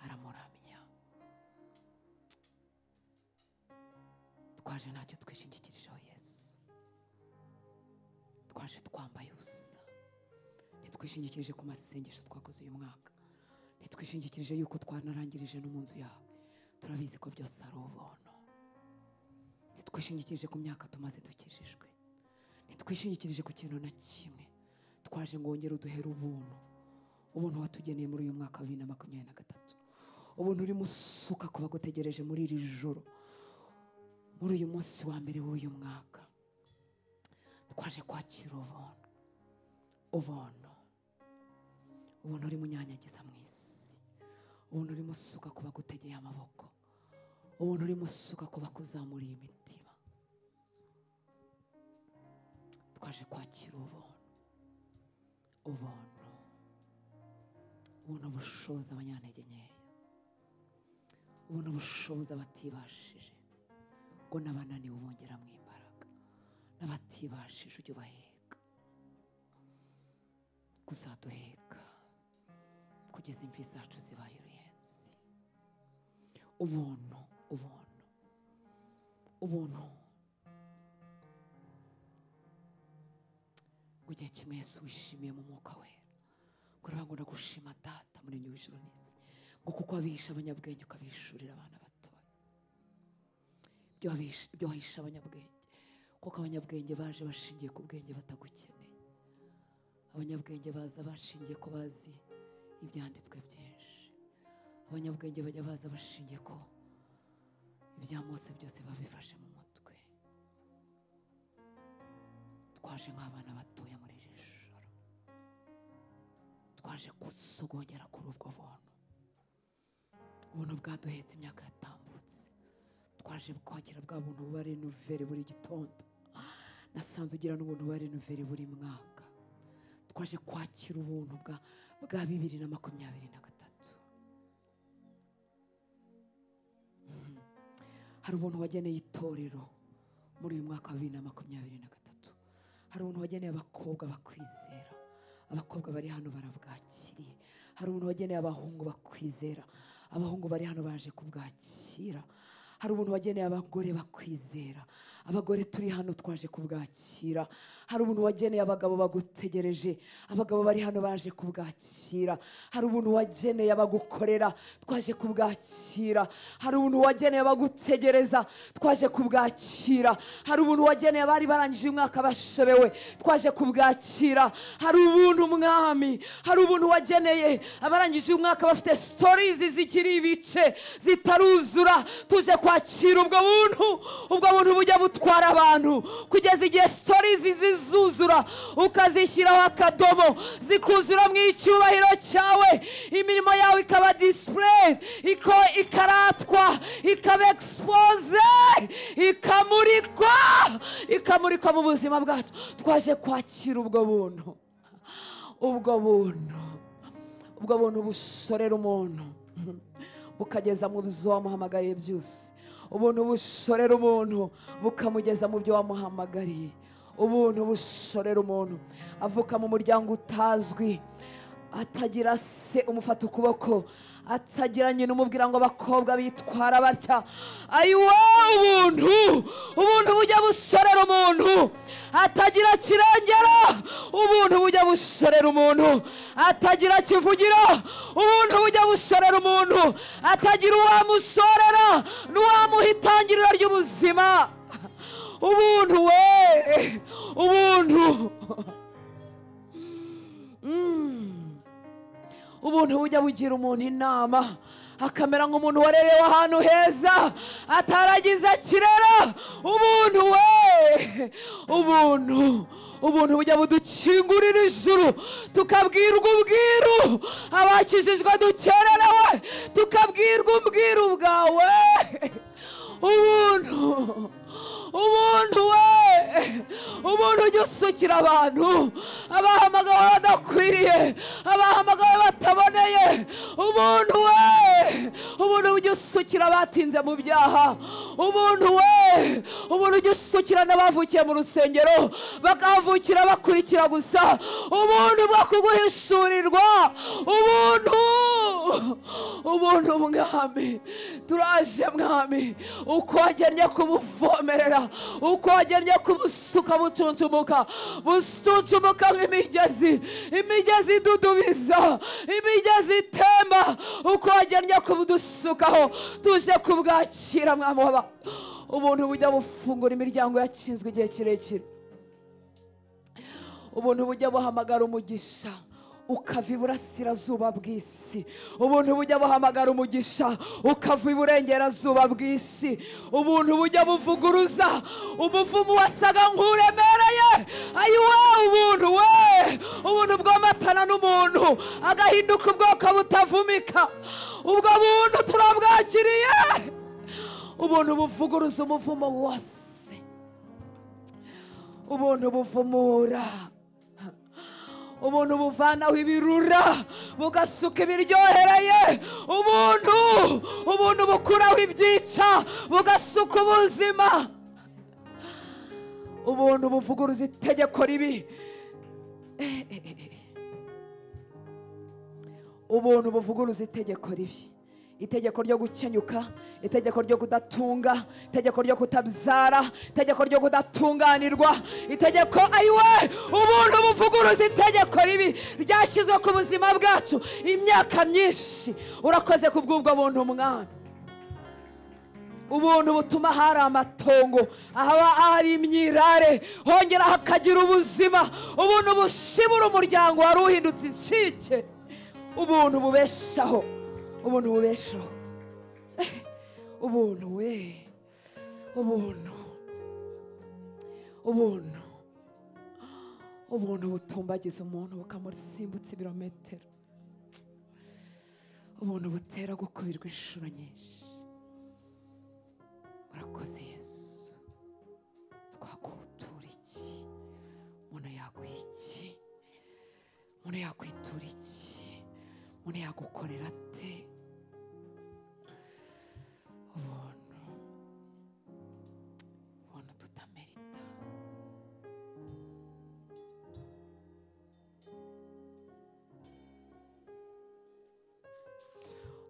aramuramya twaje ntacyo twishingikirijeho yesu twaje twambaye ubusa ntitwishingikirije ku masengesho twakoze uyu mwaka ntitwishingikirije yuko twanarangirije no mu nzu yawe turabizi ko byose ari ubuntu ntitwishingikirije ku myaka tumaze dukijijwe ntitwishingikirije ku kintu na kimwe twaje ngo wongere uduhere ubuntu ubuntu watugeneye muri uyu mwaka wa bibiri na makumyabiri na gatatu ubuntu urimo usuka ku bagutegereje muri iri joro muri uyu munsi wa mbere w'uyu mwaka twaje kwakira ubuntu ubuntu ubuntu urimo unyanyagiza mu isi ubuntu urimo usuka ku bagutegeye amaboko ubuntu urimo usuka ku bakuzamuriye imitima twaje kwakira ubuntu ubuntu ubuntu bushoboza abanyantege nkeya ubuntu bushoboza abatibashije ngo n'abananiwe ubongeramo imbaraga n'abatibashije ujye ubaheka kuzaduheka kugeza imvi zacu zibaye uruyenzi ubuntu ubuntu ubuntu ngo igihe kimwe yesu wishimiye mu mwuka wera kurangwa no gushima data muri nyuma ijoro n'isi ngo kuko wabishe abanyabwenge ukabishurira abana batoya ibyo wabishe- ibyo wahishe abanyabwenge kuko abanyabwenge baje bashingiye ku bwenge batagukeneye abanyabwenge baza bashingiye ko bazi ibyanditswe byinshi abanyabwenge bajya baza bashingiye ko ibya mose byose babifashe mu mutwe twaje nk'abana batoya muri iri joro twaje gusogongera kuri ubwo buntu ubuntu bwaduhetse imyaka yatambutse twaje kwakira bwa buntu buba renuvere buri gitondo nasanze ugira n'ubuntu buba renuvere buri mwaka twaje kwakira ubuntu bwa bwa bibiri na makumyabiri na gatatu Mhm. hari ubuntu wageneye itorero muri uyu mwaka wa bibiri na makumyabiri na gatatu hari ubuntu wageneye abakobwa bakwizera abakobwa bari hano barabwakiriye hari umuntu wageneye abahungu bakwizera abahungu bari hano baje kubwakira hari umuntu wageneye abagore bakwizera abagore turi hano twaje kubwakira hari umuntu wageneye abagabo bagutegereje abagabo bari hano baje kubwakira hari umuntu wageneye abagukorera twaje kubwakira hari umuntu wageneye abagutegereza twaje kubwakira hari umuntu wageneye abari barangije umwaka bashobewe twaje kubwakira hari ubuntu mwami hari ubuntu wageneye abarangije umwaka bafite sitorizi zikiri ibice zitaruzura tuje kwakira ubwo buntu ubwo buntu bujya butwara abantu kugeza igihe sitorizi zizuzura ukazishyiraho akadomo zikuzura mu icyubahiro cyawe imirimo yawe ikaba disipureyi ikaratwa ikaba egisipoze ikamurikwa ikamurikwa mu buzima bwacu twaje kwakira ubwo buntu ubwo buntu ubwo buntu bushorera umuntu bukageza mu byo wamuhamagariye byose ubuntu bushorera umuntu bukamugeza mu byo wamuhamagariye ubuntu bushorera umuntu avuka mu muryango utazwi atagira se umufata ukuboko atagira nyina umubwira ngo abakobwa bitwara batya ayiwe ubuntu ubuntu bujya bushorera umuntu atagira kirengera ubuntu bujya bushorera umuntu atagira kivugira ubuntu bujya bushorera umuntu atagira uwamushorera n'uwamuha itangiriro ry'ubuzima ubuntu we ubuntu Mm. ubuntu bujya bugira umuntu inama akamera nk'umuntu warerewe ahantu heza ataragize kirera ubuntu we ubuntu ubuntu bujya budukingurira ijuru tukabwirwa ubwiru abakijijwe dukererewe tukabwirwa ubwiru bwawe ubuntu ubuntu we ubuntu ujya usukira abantu abahamagawe badakwiriye abahamagawe bataboneye ubuntu we ubuntu ujya usukira abatinze mu byaha ubuntu we ubuntu ujya usukira n'abavukiye mu rusengero bakahavukira bakurikira gusa ubuntu bwo kuguhishurirwa ubuntu ubuntu mwami turaje mwami uko wagennye kubuvomerera uko wagennye kubusuka butuntumuka butuntumuka nk'imigezi imigezi idudubiza imigezi itemba uko wagennye kubudusukaho tuje kubwakira mwami waba ubuntu bujya bufungura imiryango yakinzwe igihe kirekire ubuntu bujya buhamagara umugisha ukava iburasirazuba bw'isi ubuntu bujya buhamagara umugisha ukava iburengerazuba bw'isi ubuntu bujya buvuguruza umuvumo wasaga nk'uremereye ayiwe ubuntu we ubuntu bwomatana n'umuntu agahinduka ubwoko butavumika ubwo buntu turabwakiriye ubuntu buvuguruza umuvumo wose ubuntu buvumura ubuntu buvanaho ibirura bugasuka ibiryohereye ubuntu ubuntu bukuraho ibyica bugasuka ubuzima ubuntu buvuguruza itegeko ribi Eh, eh, eh, eh. ubuntu buvuguruza itegeko ribi itegeko ryo gukenyuka itegeko ryo kudatunga itegeko ryo kutabyara itegeko ryo kudatunganirwa itegeko ayiwe ubuntu buvuguruza itegeko ribi ryashyizwe ku buzima bwacu imyaka myinshi urakoze ku bw'ubwo buntu mwana ubuntu butuma hari amatongo ahaba hari imyirare hongera hakagira ubuzima ubuntu bushibura umuryango wari uhindutse incike ubuntu bubeshaho ubuntu bubeshaho Eh, ubuntu we ubuntu ubuntu ubuntu butumbagiza umuntu bukamusimbutsa ibirometero ubuntu butera gukubirwa inshuro nyinshi urakoze yesu twakutura iki umuntu yaguha iki umuntu yakwitura iki umuntu yagukorera ate ubuntu ubuntu tutamerita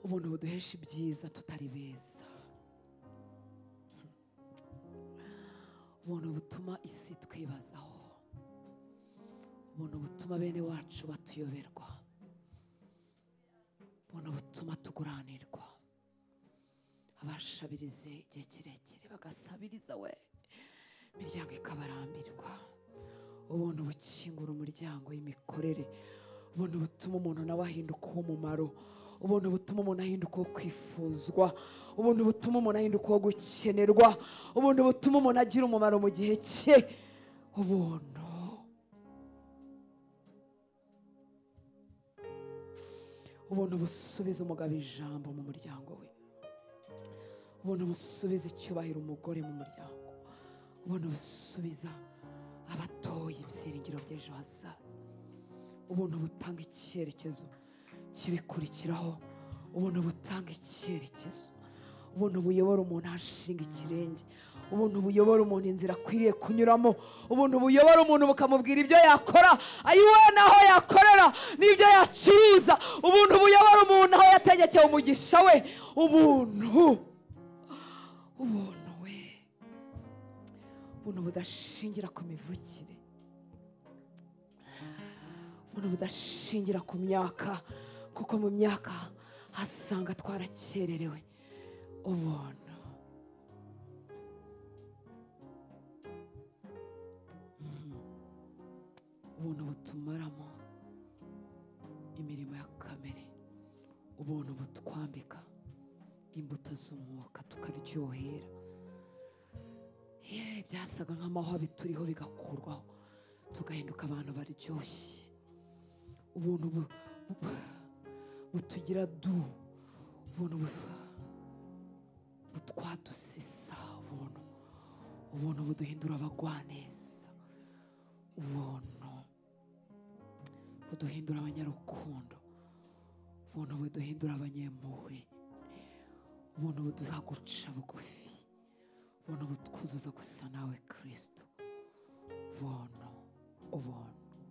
ubuntu buduhesha ibyiza tutari beza ubuntu butuma isi twibazaho ubuntu butuma bene wacu batuyoberwa ubuntu butuma tuguranirwa abashabirize igihe kirekire bagasabiriza we imiryango ikabarambirwa ubuntu bukingura umuryango w'imikorere ubuntu butuma umuntu nawe ahinduka uw'umumaro ubuntu butuma umuntu ahinduka uwo kwifuzwa ubuntu butuma umuntu ahinduka uwo gukenerwa ubuntu butuma umuntu agira umumaro mu gihe cye ubuntu ubuntu busubiza umugabo ijambo mu muryango we ubuntu busubiza icyubahiro umugore mu muryango ubuntu busubiza abatoye ibyiringiro by'ejo hazaza ubuntu butanga icyerekezo kibikurikiraho ubuntu butanga icyerekezo ubuntu buyobora umuntu aho ashinga ikirenge ubuntu buyobora umuntu inzira akwiriye kunyuramo ubuntu buyobora umuntu bukamubwira ibyo yakora ayiwe n'aho yakorera n'ibyo yacuruza ubuntu buyobora umuntu aho yategekeye umugisha we ubuntu ubuntu we ubuntu budashingira ku mivukire ubuntu budashingira ku myaka kuko mu myaka hasanga twarakererewe ubuntu Mhm. ubuntu butumaramo imirimo ya kamere ubuntu butwambika imbuto z'umwuka tukaryohera Ye, byasaga nk'amahwa bituriho bigakurwaho tugahinduka abantu baryoshye ubuntu bu- bu- butugira du ubuntu bu- butwadusesa ubuntu ubuntu buduhindura abagwaneza ubuntu buduhindura abanyarukundo ubuntu buduhindura abanyempuhwe ubuntu buduha guca bugufi ubuntu butwuzuza gusa nawe kirisito ubuntu ubuntu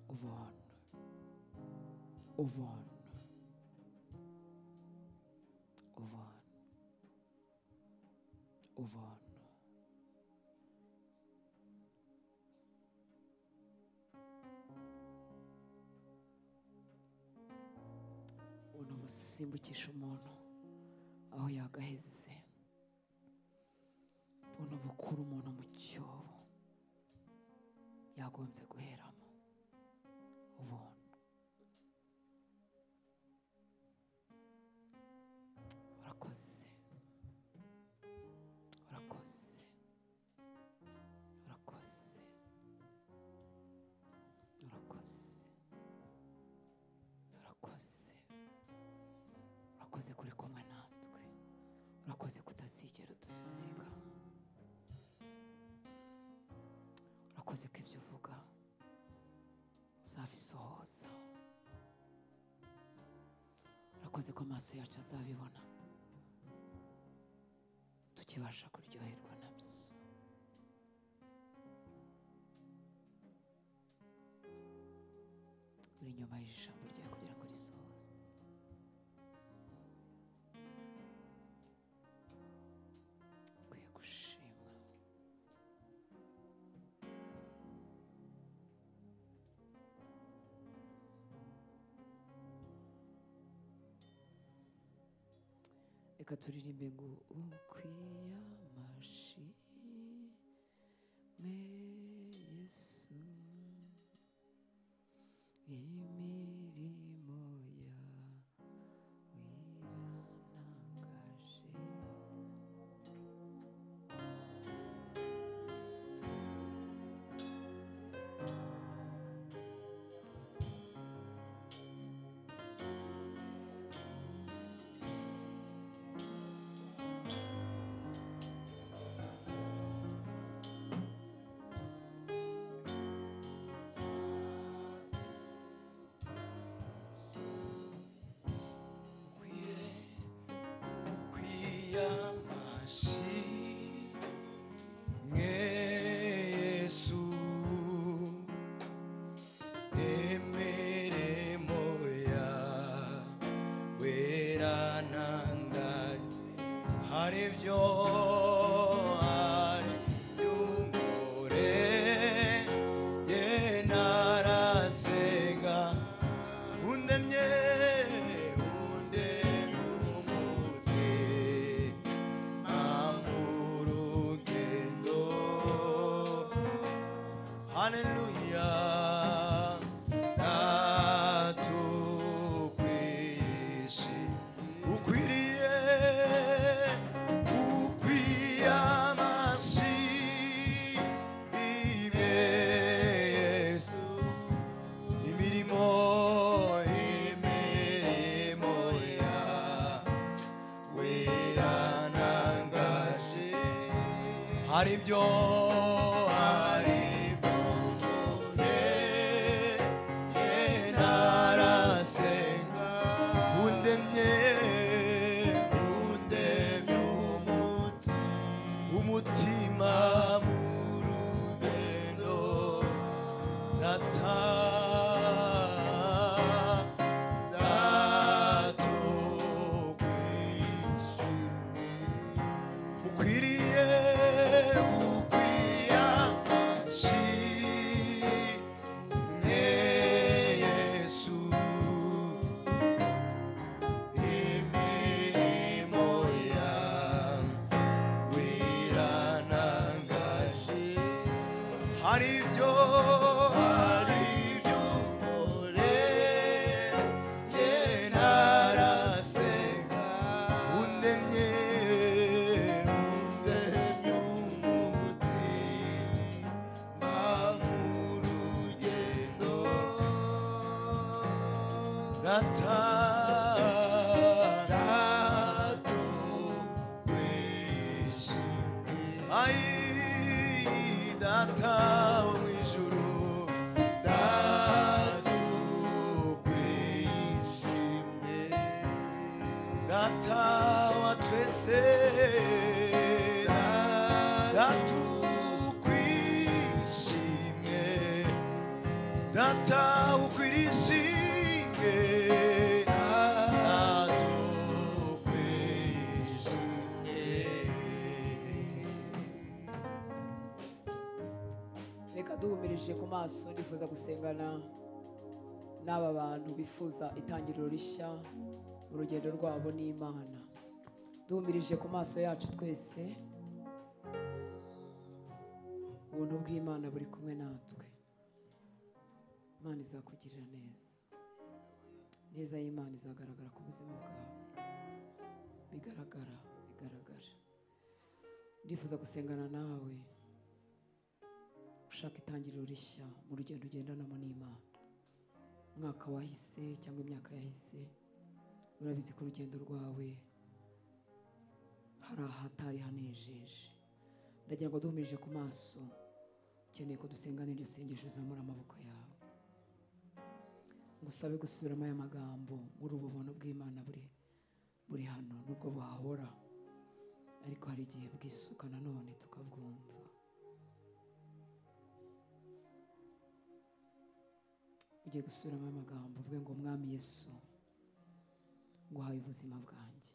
ubuntu ubuntu ubuntu ubuntu ubuntu busimbukisha umuntu aho yagaheze ubuntu bukura umuntu mu cyobo yagombye guheramo ubuntu urakoze urakoze urakoze urakoze urakoze urakoze kuri kumwe natwe urakoze kutazigera udusiga urakoze ko ibyo uvuga uzabisohoza urakoze ko amaso yacu azabibona tukibasha kuryoherwa nabyo uri inyuma y'ijambo ryawe kugira ngo risohoze ukwiye gushimwa reka turirimbe ngo ukwiye amashimwe yesu imirimo yawe irantangaje haribyo hariyumore ye narasenga undemye undengumutse amurugendo haleluya ndatukwishi ukwiriye ukwiyamashi ime yesu imirimo imirimo ya weranangaje haribyo haribyo mvure ye narasenga undemye undemye umuti umutima murugendo nata ukwiriye ukwiriye gatandatu kwishimye ayi data wo mu ijuru datu kwishimye data wa twese datu kwishimye data ukwirishimye adukwishimye reka duhumirije ku maso nifuza gusengana n'aba bantu bifuza itangiriro rishya mu rugendo rwabo n'imana duhumirije ku maso yacu twese ubuntu bw'imana buri kumwe natwe imana izakugirira neza neza y'imana izagaragara ku buzima bwawe bigaragara bigaragara ndifuza gusengana nawe ushaka itangiriro rishya mu rugendo ugendanamo n'imana umwaka wahise cyangwa imyaka yahise urabizi ko urugendo rwawe hari ahatari hanejeje ndagira ngo duhumije ku maso ukeneye ko dusengana iryo sengesho uzamura amaboko yawe ngusabe gusubiramo aya magambo muri ubu buntu bw'imana buri buri hano nubwo buhahora ariko hari igihe bwisuka nanone tukabwumva ugiye gusubiramo aya magambo uvuge ngo mwami yesu nguhaye ubuzima bwanjye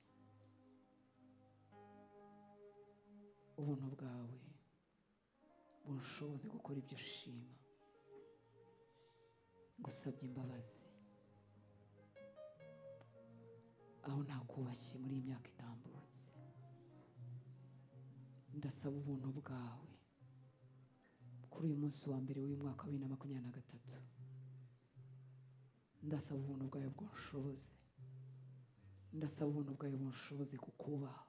ubuntu bwawe bunshoboze gukora ibyo ushima ngusabye imbabazi aho nakubashye muri iyi myaka itambutse ndasaba ubuntu bwawe kuri uyu munsi wa mbere w'uyu mwaka wa bibiri na makumyabiri na gatatu ndasaba ubuntu bwawe bunshoboze ndasaba ubuntu bwawe bunshoboze kukubaha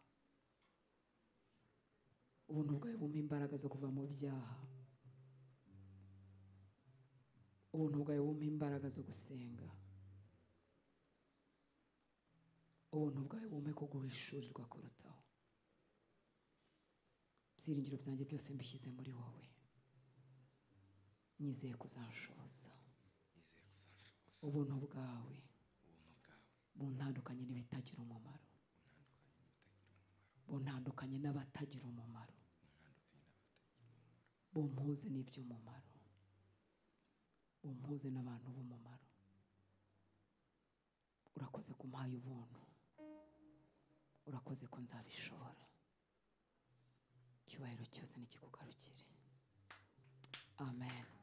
ubuntu bwawe bumpa imbaraga zo kuva mu byaha ubuntu bwawe bumpa imbaraga zo gusenga ubuntu bwawe bumpe ko guhishurirwa kurutaho ibyiringiro byanjye byose mbishyize muri wowe nyizeye kuzanshoza ubuntu bwawe buntandukanye n'ibitagira umumaro buntandukanye n'abatagira umumaro bumpuze n'iby'umumaro bumpuze n'abantu b'umumaro urakoze kumpaye ubuntu urakoze ko nzabishobora icyubahiro cyose nikikugarukire amen